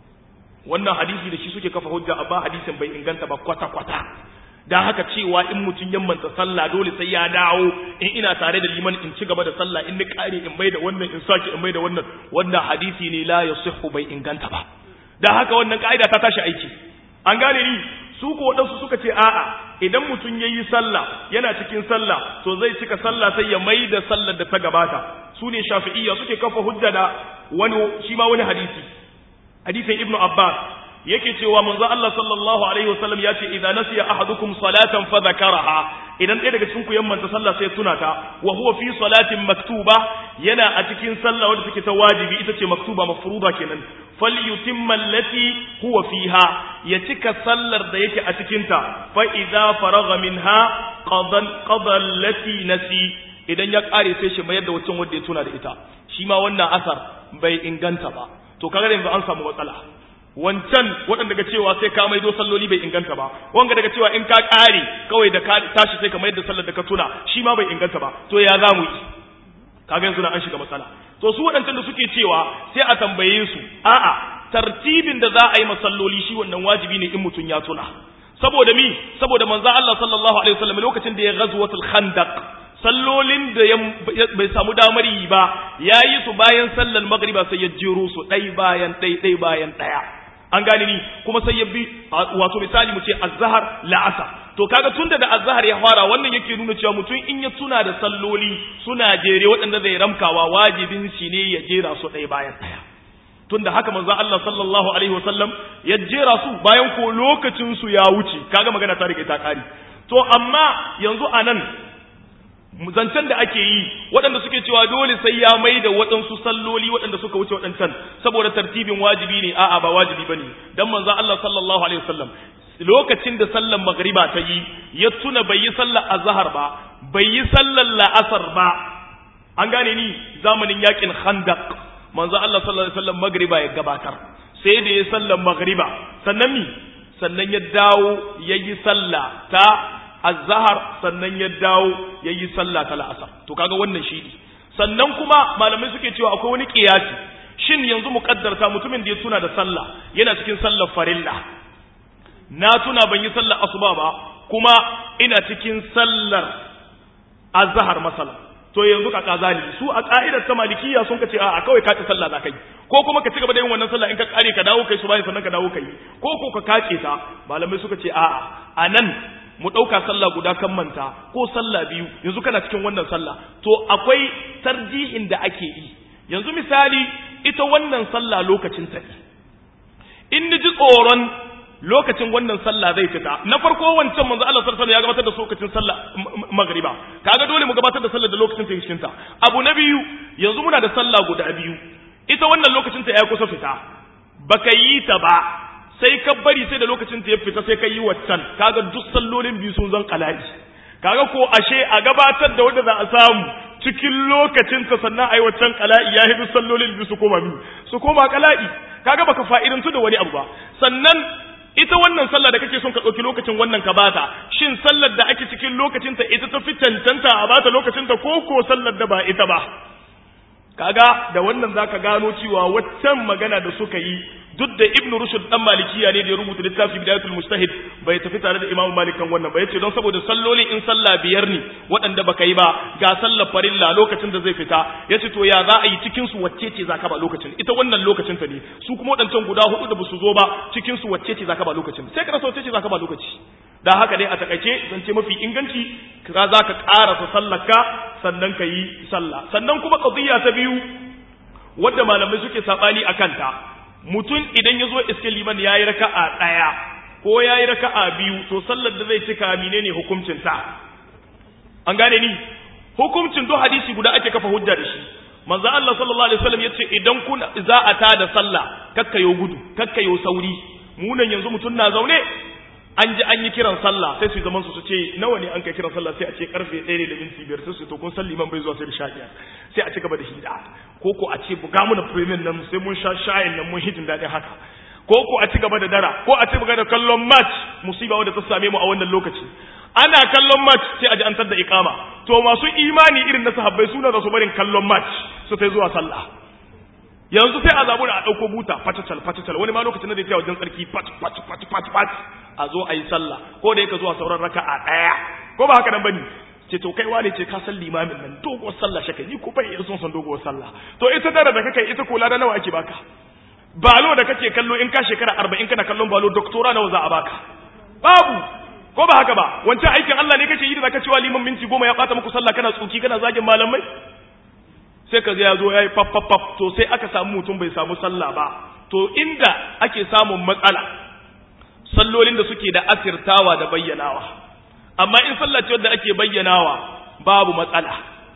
wannan hadisi da shi suke kafa hujja amma hadisin bai inganta ba kwata kwata dan haka cewa in mutun yammanta sallah dole sai ya dawo in ina tare da liman in ci gaba da sallah in ni kare in mai da wannan in saki in mai da wannan wannan hadisi ne la yasihhu bai inganta ba dan haka wannan kaida ta tashi aiki an gane ni su ko waɗansu suka ce a'a idan mutum ya yi sallah yana cikin sallah to zai cika sallah sai ya mai da sallar da ta gabata su ne shafi'iyya suke kafa hujja da wani shi ma wani hadisi hadisin ibnu abbas yake cewa manzo Allah sallallahu alaihi wasallam ya ce idza nasiya ahadukum salatan fa dhakaraha idan ɗaya daga cikin ku yammanta sallah sai tuna ta wa huwa fi salatin maktuba yana a cikin sallah wanda take ta wajibi ita ce maktuba mafruḍa kenan falyutimma allati huwa fiha ya cika sallar da yake a cikin ta fa idza faragha minha qadan qada allati nasi idan ya kare sai shi mayar da wancan wanda ya tuna da ita shi ma wannan asar bai inganta ba to kaga yanzu an samu matsala wancan waɗanda daga cewa sai ka maido salloli bai inganta ba wanga daga cewa in ka ƙare kawai da ka tashi sai ka mayar da sallar da ka tuna shi ma bai inganta ba to ya za mu yi kaga yanzu na an shiga matsala to su waɗancan da suke cewa sai a tambaye su a'a tartibin da za a yi masalloli shi wannan wajibi ne in mutum ya tuna saboda mi saboda manzo Allah sallallahu alaihi wasallam lokacin da ya ghazwatul khandaq sallolin da bai samu damar yi ba yayi su bayan sallar magriba sai ya jero su ɗai bayan ɗai ɗai bayan ɗaya an gane ni kuma sai ya bi wato misali mu ce azhar la'asar to kaga tunda da azhar ya fara wannan yake nuna cewa mutum in ya tuna da salloli suna jere waɗanda zai ramkawa wajibin shi ne ya jera su ɗaya bayan ɗaya tunda haka manzo Allah sallallahu alaihi wasallam ya jera su bayan ko lokacin su ya wuce kaga magana ta riga ta kare to amma yanzu anan zancen da ake yi waɗanda suke cewa dole sai ya mai da waɗansu salloli waɗanda suka wuce waɗancan saboda tartibin wajibi ne a'a ba wajibi bane dan manzo Allah sallallahu alaihi wasallam lokacin da sallar magriba ta yi ya tuna bai yi sallar azhar ba bai yi sallar la'asar ba an gane ni zamanin yakin khandaq manzo Allah sallallahu alaihi wasallam magriba ya gabatar sai da ya sallar magriba sannan mi sannan ya dawo yayi sallah ta azhar sannan ya dawo yayi sallah ta la'asar to kaga wannan shi ne sannan kuma malamai suke cewa akwai wani kiyasi shin yanzu muqaddarta mutumin da ya tuna da sallah yana cikin sallar farilla na tuna ban yi sallar asuba ba kuma ina cikin sallar azhar masala to yanzu ka kazali su a ka'idar ta malikiya sun kace a kawai ka ta sallah za kai ko kuma ka ci gaba da yin wannan sallah in ka kare ka dawo kai su bayan sannan ka dawo kai ko ko ka kace ta malamai suka ce a'a anan mu ɗauka sallah guda kan manta ko sallah biyu yanzu kana cikin wannan sallah to akwai tarjihin da ake yi yanzu misali ita wannan sallah lokacin ta in ni ji tsoron lokacin wannan sallah zai fita na farko wancan manzo Allah sallallahu alaihi ya gabatar da lokacin sallah magriba kaga dole mu gabatar da sallah da lokacin ta cikin ta abu na biyu yanzu muna da sallah guda biyu ita wannan lokacin ta ya kusa fita baka yi ta ba sai ka bari sai da lokacin ta ya fita sai ka yi waccan kaga duk sallolin biyu sun zan kalaji kaga ko ashe a gabatar da wanda za a samu cikin lokacin ta sannan ai waccan kala'i ya hidu sallolin biyu su koma biyu su koma kala'i kaga baka fa'idantu da wani abu ba sannan ita wannan sallah da kake son ka ɗauki lokacin wannan ka bata shin sallar da ake cikin lokacin ta ita ta fi cancanta a bata lokacin ta ko ko sallar da ba ita ba kaga da wannan zaka gano cewa waccan magana da suka yi duk da ibnu rushd dan malikiya ne da ya rubuta littafi bidayatul mujtahid bai tafi tare da imamu malik kan wannan ba yace don saboda salloli in sallah biyar ne waɗanda baka yi ba ga sallar farilla lokacin da zai fita yace to ya za a yi cikin su wacce ce zaka ba lokacin ita wannan lokacin ta ne su kuma waɗancan guda hudu da basu zo ba cikin su wacce ce zaka ba lokacin sai ka rasa wacce ce zaka ba lokaci da haka dai a takaice zance mafi inganci ka za ka ƙarasa sallarka sannan ka yi sallah sannan kuma qadiyya ta biyu wadda malamai suke sabani akan ta mutum idan ya zo iske liman ya yi raka'a ɗaya ko ya yi raka'a biyu to sallar da zai cika mine ne hukuncinta an gane ni hukuncin duk hadisi guda ake kafa hujja da shi manzo Allah sallallahu alaihi wasallam yace idan kuna za a ta da sallah kakkayo gudu kakkayo sauri munan yanzu mutum na zaune an ji an yi kiran sallah sai su zaman su su ce nawa ne an kai kiran sallah sai a ce karfe 1 da minti 5 sai su to kun san liman bai zuwa sai da shafiya sai a ci gaba da hida ko ko a ce buga mu da premium nan sai mun sha shayin nan mun hidin daɗin haka ko ko a ci gaba da dara ko a ci gaba da kallon match musiba wanda ta same mu a wannan lokaci ana kallon match sai a ji an da iqama to masu imani irin na sahabbai suna da su barin kallon match su sai zuwa sallah yanzu sai a zabu da a dauko buta fatatal fatatal wani ma lokacin da zai wajen tsarki pat pat pat pat pat a zo a yi sallah ko da yake zuwa sauran raka'a daya ko ba haka nan bane ce to kai wane ce ka san limamin nan doguwar sallah shaka ni ko bai iya son san doguwar sallah to ita dara da kake ita ko lada nawa ake baka balo da kake kallo in ka shekara 40 kana kallon balo doktora nawa za a baka babu ko ba haka ba wancan aikin Allah ne kake yi da zaka cewa liman minti goma ya bata muku sallah kana tsuki kana zagin malamai sai ka ga ya zo yayi pap pap pap to sai aka samu mutum bai samu sallah ba to inda ake samun matsala sallolin da suke da asirtawa da bayyanawa amma in sallah ce wadda ake bayyanawa babu matsala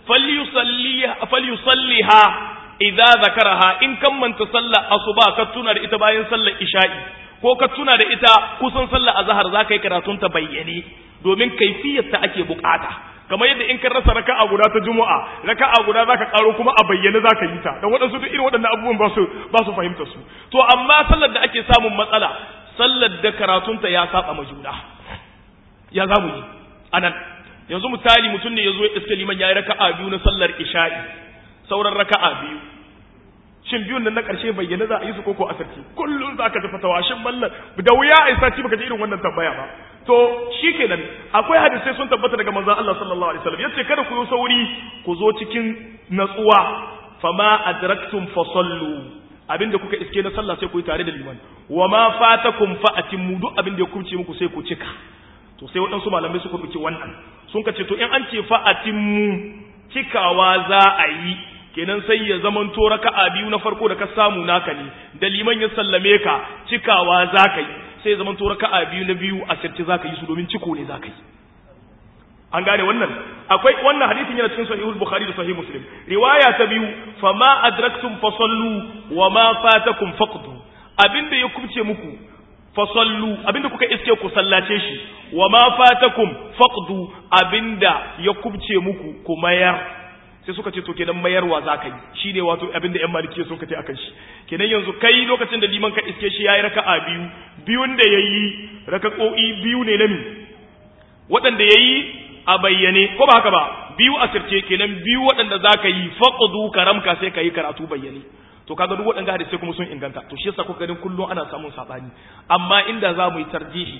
falyusalliha idza zakaraha in kan manta sallah asuba ka tuna da ita bayan sallar isha'i ko ka tuna da ita kusan sallar azhar zaka yi karatun ta bayyane domin kaifiyar ta ake bukata kamar yadda in ka rasa raka'a guda ta juma'a raka'a guda zaka karo kuma a bayyane zaka yi ta dan waɗansu duk irin waɗannan abubuwan ba su ba su fahimta su to amma sallar da ake samun matsala sallar da karatunta ya saba ma juna ya za mu yi anan yanzu misali mutum ne ya zo iske liman ya yi raka'a biyu na sallar isha'i sauran raka'a biyu shin biyun nan na ƙarshe bayyana za a yi su koko asirci kullum za ka tafi tawashin mallan da wuya a isa ci baka ji irin wannan tambaya ba to shi kenan akwai hadisai sun tabbata daga manzon Allah sallallahu alaihi wasallam yace kada ku yi sauri ku zo cikin natsuwa fama adraktum fasallu abinda kuka iske na sallah sai ku yi tare da liman wa ma fatakum fa atimmu duk abinda ya kubce muku sai ku cika to sai waɗansu malamai suka ɗauki wannan sun ka ce to in an ce fa atimmu cikawa za a yi kenan sai ya zaman to raka'a biyu na farko da ka samu naka ne da liman ya sallame ka cikawa za ka yi sai ya zaman to raka'a biyu na biyu a sirce za ka yi su domin ciko ne za ka yi an gane wannan akwai wannan hadisin yana cikin sahihul bukhari da sahih muslim riwaya ta biyu fama adraktum fasallu wa ma fatakum faqdu abinda ya kubce muku fasallu abinda kuka iske ku sallace shi wa ma fatakum faqdu abinda ya kubce muku ku mayar sai suka ce to kenan mayarwa za ka yi shine wato abinda yan maliki sun kace akan shi kenan yanzu kai lokacin da liman ka iske shi yayi raka'a biyu biyun da yayi raka'o'i biyu ne na mi waɗanda yayi a bayyane ko ba haka ba biyu a sirce kenan biyu waɗanda za ka yi faqdu karamka sai ka yi karatu bayyane to kaga duk waɗanda hadisai kuma sun inganta to shi yasa kuka ganin kullum ana samun sabani amma inda za mu yi tarjihi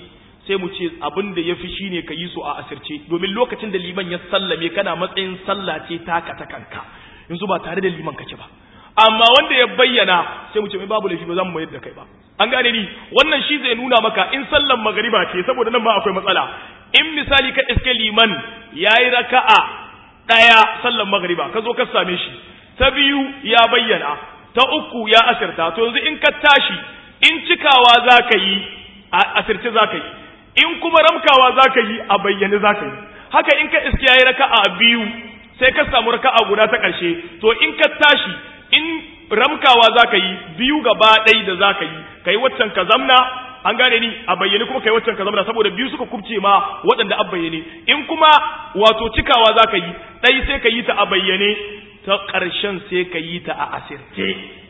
sai mu ce abin da yafi shine ka yi su a asirce domin lokacin da liman ya sallame kana matsayin sallah ce taka ta kanka yanzu ba tare da liman kake ba amma wanda ya bayyana sai mu ce mai babu laifi ba za mu mayar da kai ba an gane ni wannan shi zai nuna maka in sallan magariba ce saboda nan ma akwai matsala in misali ka iske liman yayi raka'a daya sallan magariba ka zo ka same shi ta biyu ya bayyana ta uku ya asirta to yanzu in ka tashi in cikawa za ka yi a asirce za ka yi in kuma ramkawa za ka yi a bayyane za ka yi haka in ka iske yayi raka'a biyu sai ka samu raka'a guda ta ƙarshe to in ka tashi in ramkawa za ka yi biyu gaba ɗai da za ka yi ka yi waccan ka zamna an gane ni a bayyane kuma ka yi waccan ka zamna saboda biyu suka kubce ma waɗanda an bayyane in kuma wato cikawa za ka yi ɗai sai ka yi ta a bayyane ta ƙarshen sai ka yi ta a asirce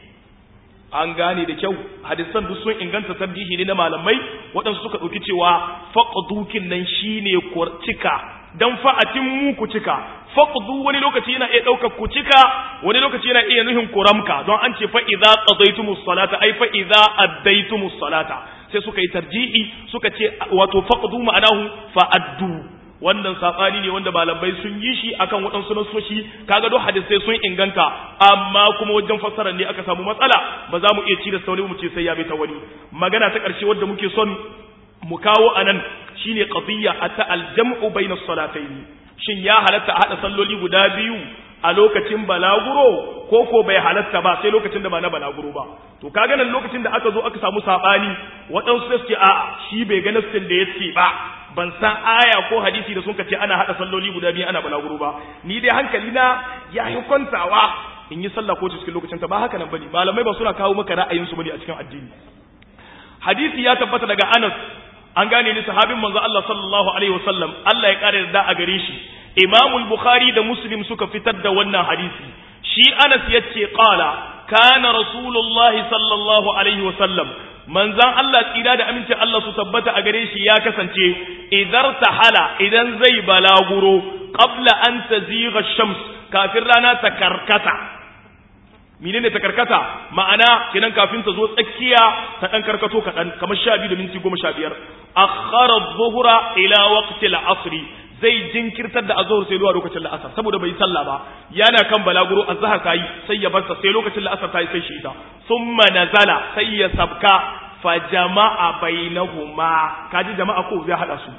an gane da kyau hadisan duk sun inganta tarjihi ne na malamai waɗansu suka ɗauki cewa faƙadukin nan shine cika dan fa'atin mu ku cika faqdu wani lokaci yana iya daukar ku cika wani lokaci yana iya nuhin kuramka don an ce fa idza qadaytumus salata ai fa idza addaytumus salata sai suka yi tarji'i suka ce wato faqdu ma'anahu fa addu wannan sabani ne wanda malamai sun yi shi akan waɗansu nasoshi kaga duk hadisai sun inganta amma kuma wajen fassara ne aka samu matsala ba za mu iya ci da sauri mu ce sai ya bi ta wani magana ta ƙarshe wadda muke son mu kawo anan shine qadiyya ata aljam'u bayna salatayn shin ya halatta a hada salloli guda biyu a lokacin balaguro ko ko bai halatta ba sai lokacin da ba na balaguro ba to kaga nan lokacin da aka zo aka samu sabani waɗansu sai ce a shi bai ga nassin da yace ba ban san aya ko hadisi da sun ce ana hada salloli guda biyu ana balaguro ba ni dai hankali na ya yi kwantawa in yi sallah ko cikin lokacin ta ba haka nan bane malamai ba suna kawo maka ra'ayinsu bane a cikin addini hadisi ya tabbata daga Anas an gane ni sahabin manzo Allah sallallahu alaihi wasallam Allah ya kare da a gare shi Imam al-Bukhari da Muslim suka fitar da wannan hadisi shi Anas yace qala kana Rasulullah sallallahu alaihi wasallam manzon Allah tsira da aminci Allah su tabbata a gare shi ya kasance idar tahala idan zai balaguro qabla an tazigha shams kafin rana ta karkata menene ta karkata ma'ana kenan kafin ta zo tsakiya ta dan karkato kadan kamar 12 da minti 15 akhara adh-dhuhra ila waqti al-'asr zai jinkirtar da azhur sai zuwa lokacin la'asar saboda bai sallah ba yana kan balaguro azhar tayi sai ya barsa sai lokacin la'asar tayi sai shi ita thumma nazala sai ya sabka fa jama'a bainahuma kaji jama'a ko zai hada su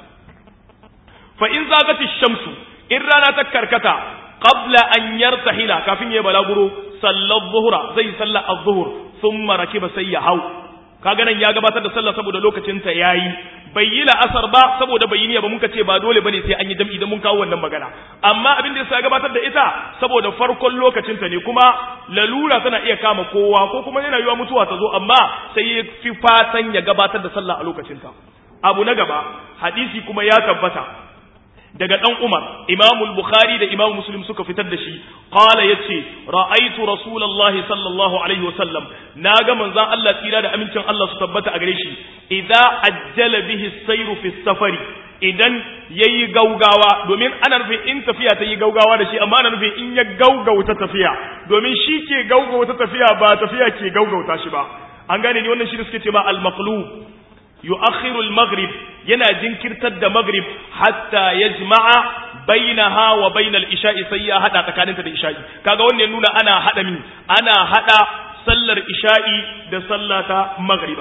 fa in zagati shamsu in rana ta karkata qabla an yartahila kafin ya balaguro sallar zuhura zai salla az-zuhur thumma rakiba sai ya hau kaga nan ya gabatar da sallah saboda lokacin ta yayi bai yi la'asar ba saboda bai yi ba muka ce ba dole bane sai an yi jam'i idan mun kawo wannan magana amma abin da yasa gabatar da ita saboda farkon lokacin ta ne kuma lalura tana iya kama kowa ko kuma yana yiwa mutuwa ta zo amma sai ya fi fatan ya gabatar da sallah a lokacin ta abu na gaba hadisi kuma ya tabbata daga dan Umar Imam al-Bukhari da Imam Muslim suka fitar da shi qala yace ra'aytu Rasulullahi sallallahu alaihi wasallam naga manzon Allah tsira da amincin Allah su tabbata a gare shi idza ajjala bihi as-sayru fi safari idan yayi gaugawa domin ana nufin in tafiya ta yi gaugawa da shi amma ana nufin in ya gaugauta tafiya domin shi ke gaugauta tafiya ba tafiya ke gaugauta shi ba an gane ni wannan shi suke ce ma al-maqlub yu'akhiru al-maghrib yana jinkirtar da maghrib hatta yajma'a bainaha wa bainal isha'i sai ya hada tsakaninta da isha'i kaga wannan ya nuna ana hada min ana hada sallar isha'i da sallata maghriba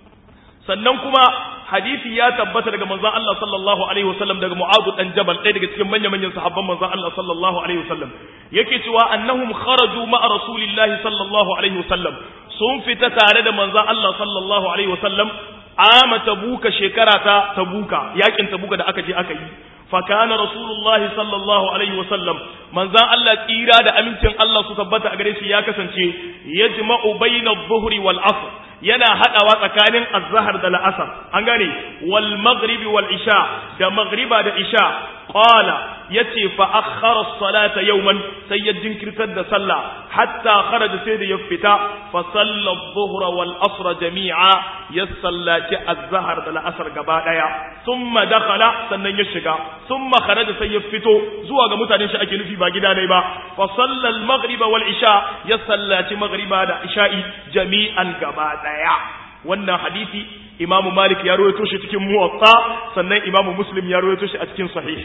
sannan kuma hadisi ya tabbata daga manzon Allah sallallahu alaihi wasallam daga Mu'adh dan Jabal ɗaya daga cikin manyan manyan sahabban manzon Allah sallallahu alaihi wasallam yake cewa annahum kharaju ma'a rasulillahi sallallahu alaihi wasallam sun fita tare da manzon Allah sallallahu alaihi wasallam ama tabuka shekara ta tabuka yakin tabuka da aka je aka yi fa kana rasulullahi sallallahu alaihi wasallam manzon Allah tsira da amincin Allah su tabbata a gare shi ya kasance yajma'u bayna adh-dhuhri wal 'asr yana hadawa tsakanin az-zahr da al-asr an gane wal maghrib wal isha da maghriba da isha qala yace fa akhara as-salata yawman sai ya jinkirtar da sallah hatta kharaja sai da ya fita fa salla adh-dhuhra wal asr jami'a ya sallati az-zahr da al-asr gaba daya thumma dakhala sannan ya shiga thumma kharaja sai ya fito zuwa ga mutanen shi ake nufi ba gida ne ba fa salla al-maghrib wal isha ya sallati maghriba da isha'i jami'an gaba daya wannan hadisi imamu malik ya rawaito shi cikin muwatta sannan imamu muslim ya rawaito shi a cikin sahih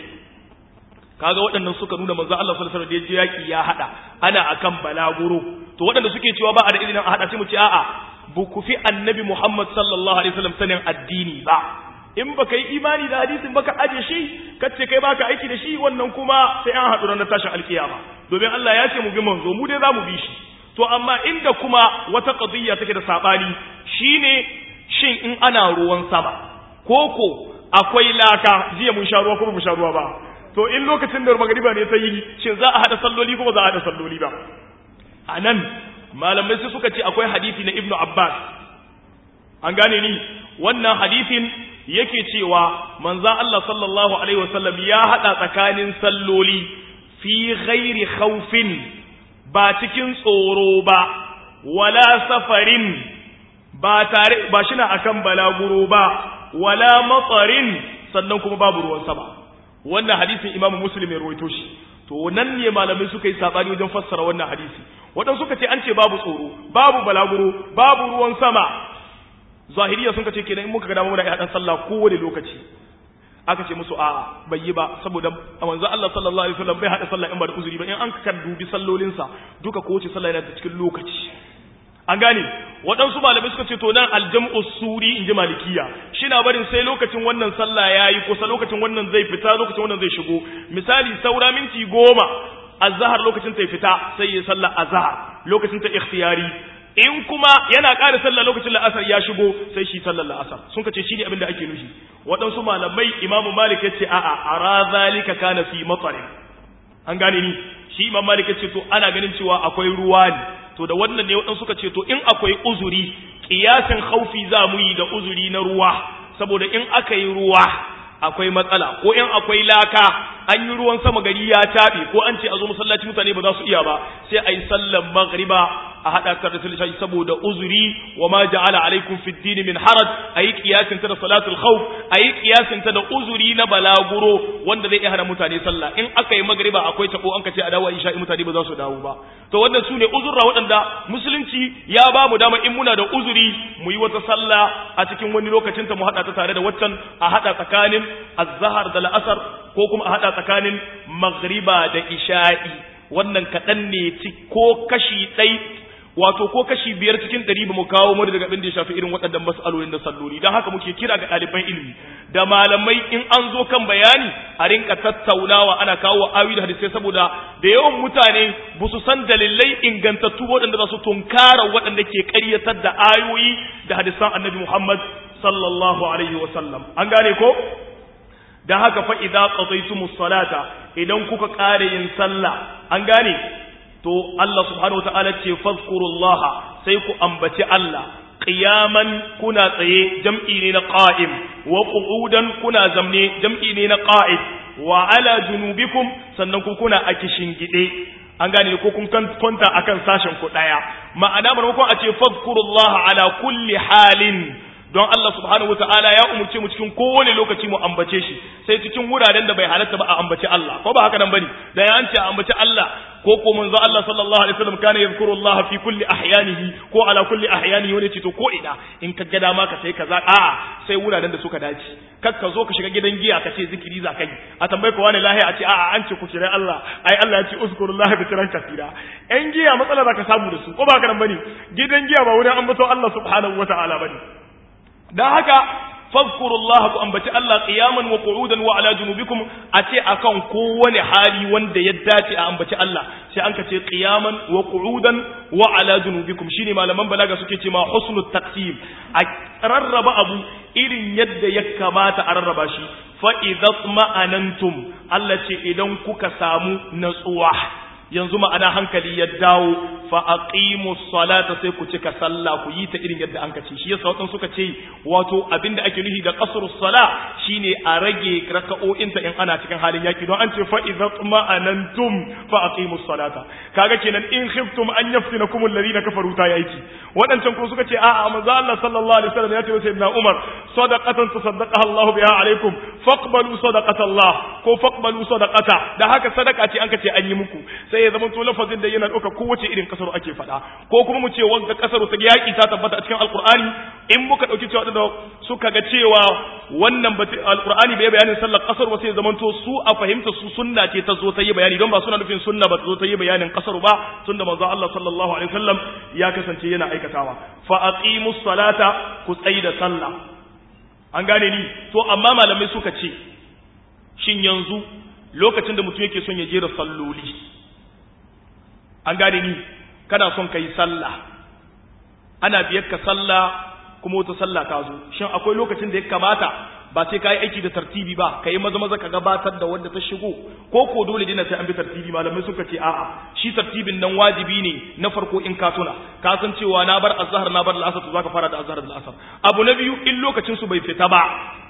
kaga waɗannan suka nuna manzo Allah sallallahu alaihi wasallam da yaki ya hada ana akan balaguro to waɗanda suke cewa ba a da izinin a hada sai mu ce a'a bu ku fi annabi Muhammad sallallahu alaihi wasallam sanin addini ba in baka yi imani da hadisin baka aje shi kace kai baka aiki da shi wannan kuma sai an haɗu ranar tashin alkiyama domin Allah ya ce mu bi manzo mu dai za mu bi shi to amma inda kuma wata qadiyya take da sabani shine shin in ana ruwan sama koko akwai laka jiya mun sha ruwa ko mu sha ruwa ba to in lokacin da magariba ne ta yi shin za a hada salloli ko ba za a hada salloli ba anan malamai sai suka ce akwai hadisi na ibnu abbas an gane ni wannan hadisin yake cewa manzon Allah sallallahu alaihi wasallam ya hada tsakanin salloli fi ghairi khawfin ba cikin tsoro ba wala safarin ba tare ba shina akan balaguro ba wala matsarin sannan kuma babu ruwan sama wannan hadisin imamu muslim ya rawaito shi to nan ne malamai suka yi sabani wajen fassara wannan hadisi wadan suka ce an ce babu tsoro babu balaguro babu ruwan sama zahiriya sun ce kenan in muka ga dama muna dan sallah kowane lokaci aka ce musu a'a bai yi ba saboda manzo Allah sallallahu alaihi wasallam bai hada sallah in ba da uzuri ba in an ka dubi sallolinsa duka kowace sallah yana da cikin lokaci an gane waɗansu malamai suka ce to nan aljam'u suri in ji malikiya shi na barin sai lokacin wannan sallah ya yi kusa lokacin wannan zai fita lokacin wannan zai shigo misali saura minti goma azhar lokacin ta fita sai ya sallah azhar lokacin ta ikhtiyari in kuma yana ƙara sallah lokacin la'asar ya shigo sai shi sallar la'asar sun kace shi ne abin da ake nufi waɗansu malamai imamu malik ya ce a'a ara zalika kana fi matsarin an gane ni shi imam malik ya ce to ana ganin cewa akwai ruwa ne to da wannan ne waɗansu suka ce to in akwai uzuri ƙiyasin haufi za mu yi da uzuri na ruwa saboda in aka yi ruwa akwai matsala ko in akwai laka an yi ruwan sama gari ya taɓe ko an ce a zo masallaci mutane ba za su iya ba sai a yi sallan maghriba a haɗa ta da sallah saboda uzuri wa ma ja'ala alaikum fi din min haraj ayi qiyasin ta da salatul khawf ayi qiyasin ta da uzuri na balaguro wanda zai iya hana mutane sallah in aka yi magriba akwai tabo an ka ce a dawo isha mutane ba za su dawo ba to wannan sune uzurra waɗanda musulunci ya ba mu dama in muna da uzuri mu yi wata sallah a cikin wani lokacin ta mu haɗa ta tare da waccan a haɗa tsakanin azhar da la'asar ko kuma a haɗa tsakanin magriba da isha'i wannan kaɗan ne ko kashi ɗai wato ko kashi biyar cikin ɗari ba mu kawo mu daga abin da ya shafi irin waɗannan mas'alolin da salloli don haka muke kira ga ɗaliban ilimi da malamai in an zo kan bayani a rinka tattaunawa ana kawo awi da hadisai saboda da yawan mutane ba su san dalilai ingantattu waɗanda za su tunkara waɗanda ke ƙaryatar da ayoyi da hadisan annabi Muhammad sallallahu alaihi wa sallam an gane ko da haka fa idza qadaytumus salata idan kuka ƙare yin sallah an gane to Allah subhanahu wataala ce fazkurullaha sai ku ambaci Allah qiyaman kuna tsaye jam'i ne na qa'im wa qu'udan kuna zamne jam'i ne na qa'id wa ala junubikum sannan ku kuna a gide an gane ko kun kwanta akan sashen ku daya ma'ana maimakon a ce fazkurullaha ala kulli halin don Allah subhanahu wataala ya umurce mu cikin kowane lokaci mu ambace shi sai cikin wuraren da bai halatta ba a ambace Allah ko ba haka nan bane da ya ce a ambace Allah ko ko manzo Allah sallallahu alaihi wasallam kana yadhkuru Allah fi kulli ahyanihi ko ala kulli ahyanihi wani ce to ko ina in ka ga dama ka sai kaza a sai wuraren da suka dace kar ka zo ka shiga gidan giya ka ce zikiri za ka yi a tambaye ko wani lahiya a ce a'a an ce ku kira Allah ai Allah ya ce uzkurullaha bi kiran kasira yan giya matsala za ka samu da su ko ba haka nan bane gidan giya ba wurin ambato Allah subhanahu wataala bane dan haka fadhkurullaha ku ambaci Allah qiyaman wa qu'udan wa ala junubikum a ce akan kowane hali wanda ya dace a ambaci Allah sai an ka ce qiyaman wa qu'udan wa ala junubikum shine malaman balaga suke ce ma husnul taqsim a rarraba abu irin yadda ya kamata a rarraba shi fa idza ma'anantum Allah ce idan kuka samu natsuwa yanzu ma'ana hankali ya dawo fa aqimu salata sai ku cika sallah ku yi ta irin yadda an kace shi yasa wadan suka ce wato abinda ake nufi da qasru sala shine a rage raka'o'in ta in ana cikin halin yaki don an ce fa idza tuma'anantum fa aqimu salata kaga kenan in khiftum an yaftinakum alladhina kafaru ta yaki wadancan ko suka ce a'a manzo Allah sallallahu alaihi wasallam ya ce sayyidina Umar sadaqatan tasaddaqaha Allah biha alaikum faqbalu sadaqata Allah ko faqbalu sadaqata da haka sadaka ce an kace an yi muku sai ya zama to lafazin da yana dauka kowace irin kasar kasar ake faɗa ko kuma mu ce wanda kasar ta yaki ta tabbata a cikin alqur'ani in muka dauki cewa da suka ga cewa wannan alqur'ani bai bayanin sallar kasar ba sai zamanto su a fahimta su sunna ce ta zo ta yi bayani don ba suna nufin sunna ba ta zo ta yi bayanin kasar ba tunda manzo Allah sallallahu alaihi wasallam ya kasance yana aikatawa fa aqimus salata ku tsaida sallah an gane ni to amma malamai suka ce shin yanzu lokacin da mutum yake son ya jera salloli an gane ni kana son ka yi sallah ana biyar ka sallah kuma wata sallah ta zo shin akwai lokacin da ya kamata ba sai ka yi aiki da tartibi ba ka yi maza maza ka gabatar da wanda ta shigo ko ko dole dina sai an bi tartibi malamai suka ce a'a shi tartibin nan wajibi ne na farko in ka tuna ka san cewa na bar azhar na bar al'asar to zaka fara da azhar da al'asar abu na biyu in lokacin su bai fita ba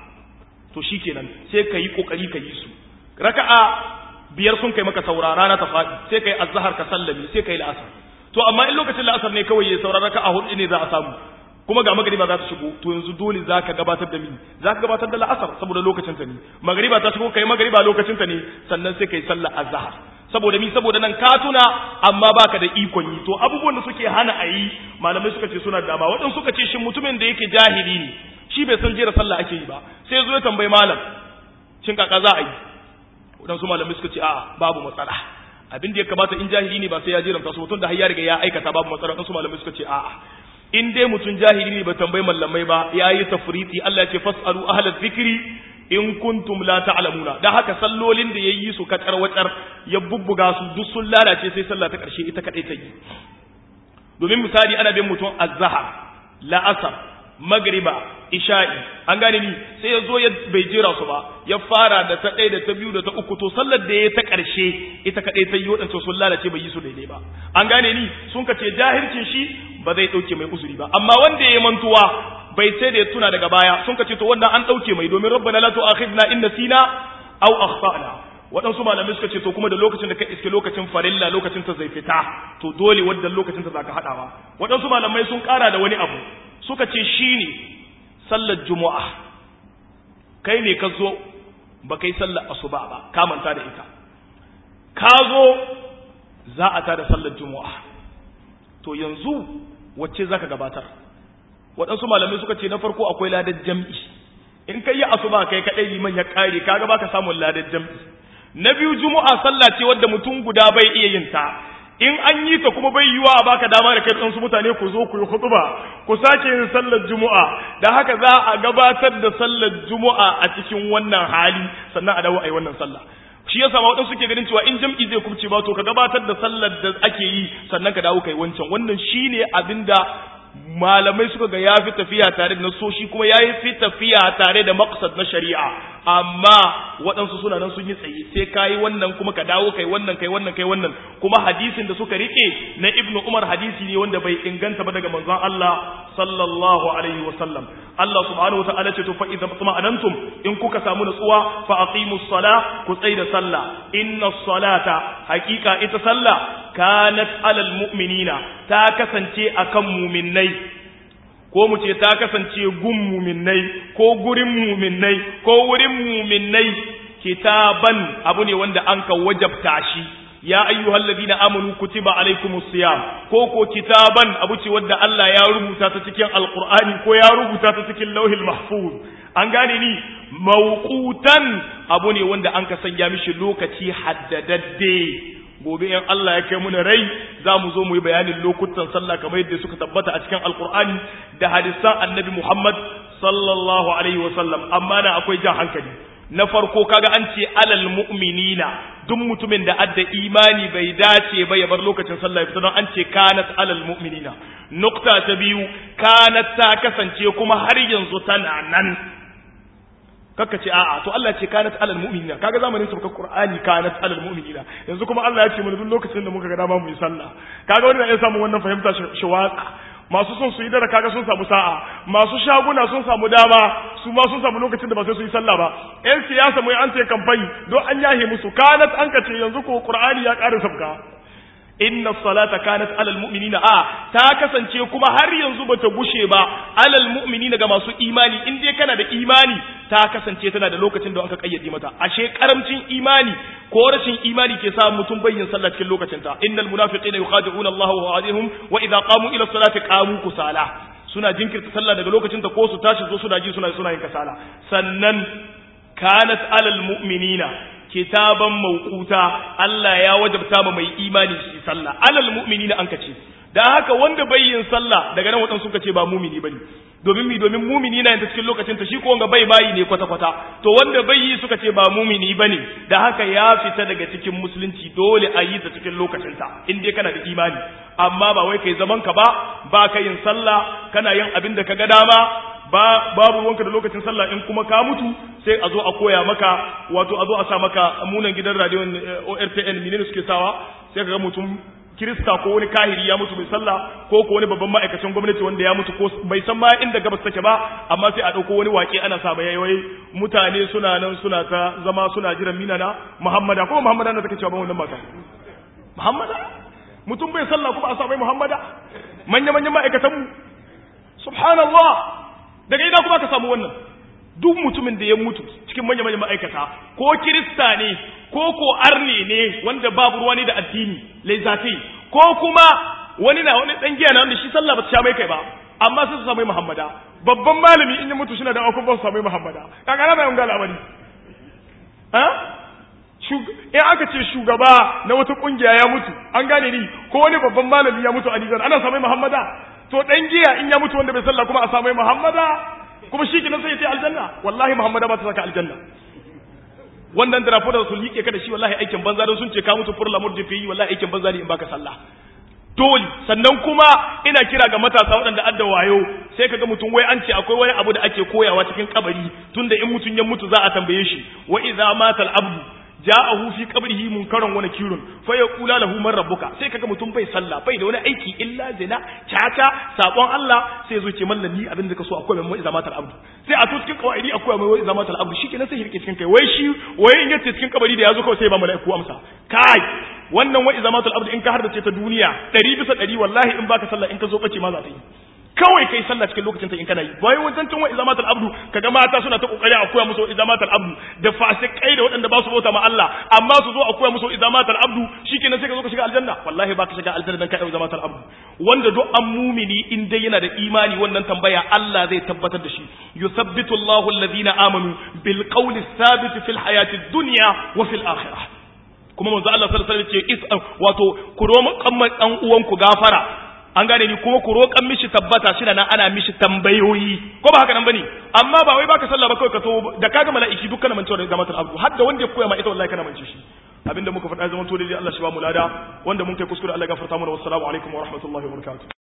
to shikenan sai ka yi kokari ka yi su raka'a biyar sun kai maka saurara na ta faɗi sai kai azhar ka sallami sai kai la'asar to amma in lokacin la'asar ne kawai ya saurara raka'a hudu ne za a samu kuma ga magariba za ta shigo to yanzu dole za ka gabatar da mini za ka gabatar da la'asar saboda lokacin ta ne magariba ta shigo kai magariba lokacin ta ne sannan sai kai sallar azhar saboda mi saboda nan ka tuna amma baka da ikon yi to abubuwan da suke hana a yi malamai suka ce suna da dama waɗansu suka ce shin mutumin da yake jahili ne shi bai san jera sallah ake yi ba sai zo ya tambayi malam shin kaka za a yi waɗansu malamai suka ce a'a babu matsala abin da ya kamata in jahili ne ba sai ya jiranta su mutum da har ya riga ya aikata babu matsala waɗansu malamai suka ce a'a in dai mutum jahili ne ba tambayi mallamai ba ya yi tafriti Allah ya ce fas'alu ahlaz zikri in kuntum la ta'lamuna da haka sallolin da yayi su kacar wacar ya bubbuga su duk sun lalace sai sallah ta karshe ita kadai ta yi domin misali ana bin mutum azhar la'asar magriba isha'i an gane ni sai ya zo ya bai jira su ba ya fara da ta ɗaya da ta biyu da ta uku to sallar da ya ta ƙarshe ita kaɗai ta yi waɗanda sun lalace bai yi su daidai ba an gane ni sun ka ce jahilcin shi ba zai ɗauke mai uzuri ba amma wanda ya yi mantuwa bai sai da ya tuna daga baya sun ka ce to wannan an ɗauke mai domin rabbana la tu'akhidna in nasina aw akhtana waɗansu malamai suka ce to kuma da lokacin da ka iske lokacin farilla lokacin ta zai fita to dole wadda lokacin ta zaka haɗawa waɗansu malamai sun ƙara da wani abu suka ce shine sallar juma'a kai ne ka zo ba kai sallar asuba ba ka manta da ita ka zo za a tada sallar juma'a to yanzu wacce zaka gabatar waɗansu malamai suka ce na farko akwai ladar jam'i in kai yi asuba kai kaɗai liman ya ƙare kaga baka samun ladar jam'i na biyu juma'a sallah ce wadda mutum guda bai iya yin ta in an yi ta kuma bai yiwa a baka dama da kai ɗansu mutane ku zo ku yi hutuba ku sake yin sallar juma'a da haka za a gabatar da sallar juma'a a cikin wannan hali sannan a dawo a yi wannan sallah shi yasa ma waɗansu suke ganin cewa in jam'i zai kubce ba to ka gabatar da sallar da ake yi sannan ka dawo kai wancan wannan shine abinda malamai suka ga ya fi tafiya tare da nasoshi kuma ya fi tafiya tare da maqsad na shari'a amma waɗansu suna nan sun yi tsaye sai ka yi wannan kuma ka dawo kai wannan kai wannan kai wannan kuma hadisin da suka rike na ibnu umar hadisi ne wanda bai inganta ba daga manzon Allah sallallahu alaihi wa sallam Allah subhanahu wa ta'ala ce to fa idza tuma'anantum in kuka samu nutsuwa fa aqimus sala ku tsai da sallah inna salata haqiqa ita sallah kanat alal mu'minina ta kasance akan mu'minnai ko mu ce ta kasance gun mu'minnai ko gurin mu'minnai ko wurin mu'minnai kitaban abu ne wanda an ka wajabta shi ya ayyuhal ladina amanu kutiba alaikumus siyam ko ko kitaban abu ce wanda Allah ya rubuta ta cikin alqur'ani ko ya rubuta ta cikin lauhil mahfuz an gane ni mawqutan abu ne wanda an ka sanya mishi lokaci haddadadde gobe in Allah ya kai mu rai za mu zo mu yi bayanin lokutan sallah kamar yadda suka tabbata a cikin alqur'ani da hadisan annabi Muhammad sallallahu alaihi wasallam amma na akwai jan hankali na farko kaga an ce alal mu'minina duk mutumin da adda imani bai dace ba ya bar lokacin sallah fita don an ce kanat alal mu'minina nukta ta biyu kanat ta kasance kuma har yanzu tana nan kakka ce a'a to Allah ce kanat alal mu'minina kaga zamanin su Qur'ani kanat alal mu'minina yanzu kuma Allah ya ce mana duk lokacin da muka ga dama mu yi sallah kaga wannan ya samu wannan fahimta shi watsa masu son su yi dara kaga sun samu sa'a masu shaguna sun samu dama su ma sun samu lokacin da ba sai su yi sallah ba yan siyasa mai an ce kamfani don an yahe musu kanat an kace yanzu ko qur'ani ya ƙara sabka inna salata kanat alal mu'minina a ta kasance kuma har yanzu bata gushe ba alal mu'minina ga masu imani in dai kana da imani ta kasance tana da lokacin da aka kayyade mata ashe karamcin imani ko rashin imani ke sa mutum bayyin sallah cikin lokacin ta innal munafiqina yukhadi'una Allah wa wa'adihim wa idza qamu ila salati qamu kusala suna jinkirta sallah daga lokacin ta ko su tashi zo suna ji suna suna yin kasala sannan kanat alal mu'minina kitaban mawquta Allah ya wajabta ma mai imani shi sallah alal mu'minina an kace dan haka wanda bai yin sallah daga nan wadansu suka ce ba mumini bane domin mi domin mumini na yin cikin lokacin ta shi ko wanga bai bayi ne kwata kwata to wanda bai yi suka ce ba mumini bane da haka ya fita daga cikin musulunci dole a yi ta cikin lokacin ta in dai kana da imani amma ba wai kai zaman ka ba ba ka yin sallah kana yin abin da ka ga dama ba babu ruwanka da lokacin sallah in kuma ka mutu sai a zo a koya maka wato a zo a sa maka munan gidan radiyon ORTN menene suke sawa sai ka ga mutum kirista ko wani kahiri ya mutu bai sallah ko ko wani babban ma'aikacin gwamnati wanda ya mutu ko bai san ma inda gabas take ba amma sai a dauko wani wake ana sa mai wai mutane suna nan suna ta zama suna jiran minana muhammada ko muhammada na take cewa ban wannan mata muhammada mutum bai sallah kuma a sa mai muhammada manya manyan ma'aikatan mu subhanallah daga ina kuma ka samu wannan duk mutumin da ya mutu cikin manya manyan ma'aikata ko kirista ne ko ko arne ne wanda babu ruwa ne da addini laizati ko kuma wani na wani dan giya na wanda shi sallah ba ta sha mai kai ba amma sai su samu muhammada babban malami in ya mutu shi na da akun ba su samu muhammada kaga na bayan ga labari ha in aka ce shugaba na wata kungiya ya mutu an gane ni ko wani babban malami ya mutu a Nijar ana samu muhammada to dan giya in ya mutu wanda bai sallah kuma a samu muhammada kuma shi kenan sai ya ce aljanna wallahi muhammada ba ta saka aljanna wannan drapo da su liƙe ka da shi wallahi aikin banza don sun ce ka mutu furla murji fi wallahi aikin banza ne in baka sallah dole sannan kuma ina kira ga matasa waɗanda adda wayo sai kaga mutum wai an ce akwai wani abu da ake koyawa cikin kabari tunda in mutum ya mutu za a tambaye shi wa idza matal abdu ja'ahu fi qabrihi munkaran wa nakirun fa yaqula lahu man rabbuka sai kaga mutum bai sallah bai da wani aiki illa zina caca sabon Allah sai zo ce mallami abin da ka so akwai mai izamatul abdu sai a to cikin kawaidi akwai mai izamatul abdu shikenan sai hirke cikin kai wai shi wai in yace cikin kabari da yazo kawai sai ba malaiku amsa kai wannan wa izamatul abdu in ka hardace ta duniya 100 bisa 100 wallahi in baka sallah in ka zo bace ma za ta yi kawai kai sallah cikin lokacin ta in kana yi bai wajen tun wa izamatul abdu kaga mata suna ta kokari a koya musu izamatul abdu da fasikai da waɗanda ba su bauta ma Allah amma su zo a koya musu izamatul abdu shikenan sai ka zo ka shiga aljanna wallahi ba ka shiga aljanna dan ka yi izamatul abdu wanda duk an mumini in dai yana da imani wannan tambaya Allah zai tabbatar da shi yusabbitu Allahu alladhina amanu bil qawli thabit fil hayati dunya wa fil akhirah kuma manzo Allah sallallahu alaihi wasallam ce is wato ku roma kamman dan uwanku gafara an gane ni kuma ku roƙan mishi tabbata shi nan ana mishi tambayoyi ko ba haka nan bane amma ba wai baka sallah ba kawai ka to da kaga mala'iki dukkan mancewa da zamatul abdu har da wanda ya koya ma ita wallahi kana mance shi abinda muka faɗa zaman to dai Allah shi ba mu lada wanda mun kai kuskure Allah ya gafarta mana wassalamu alaikum wa rahmatullahi wa barakatuh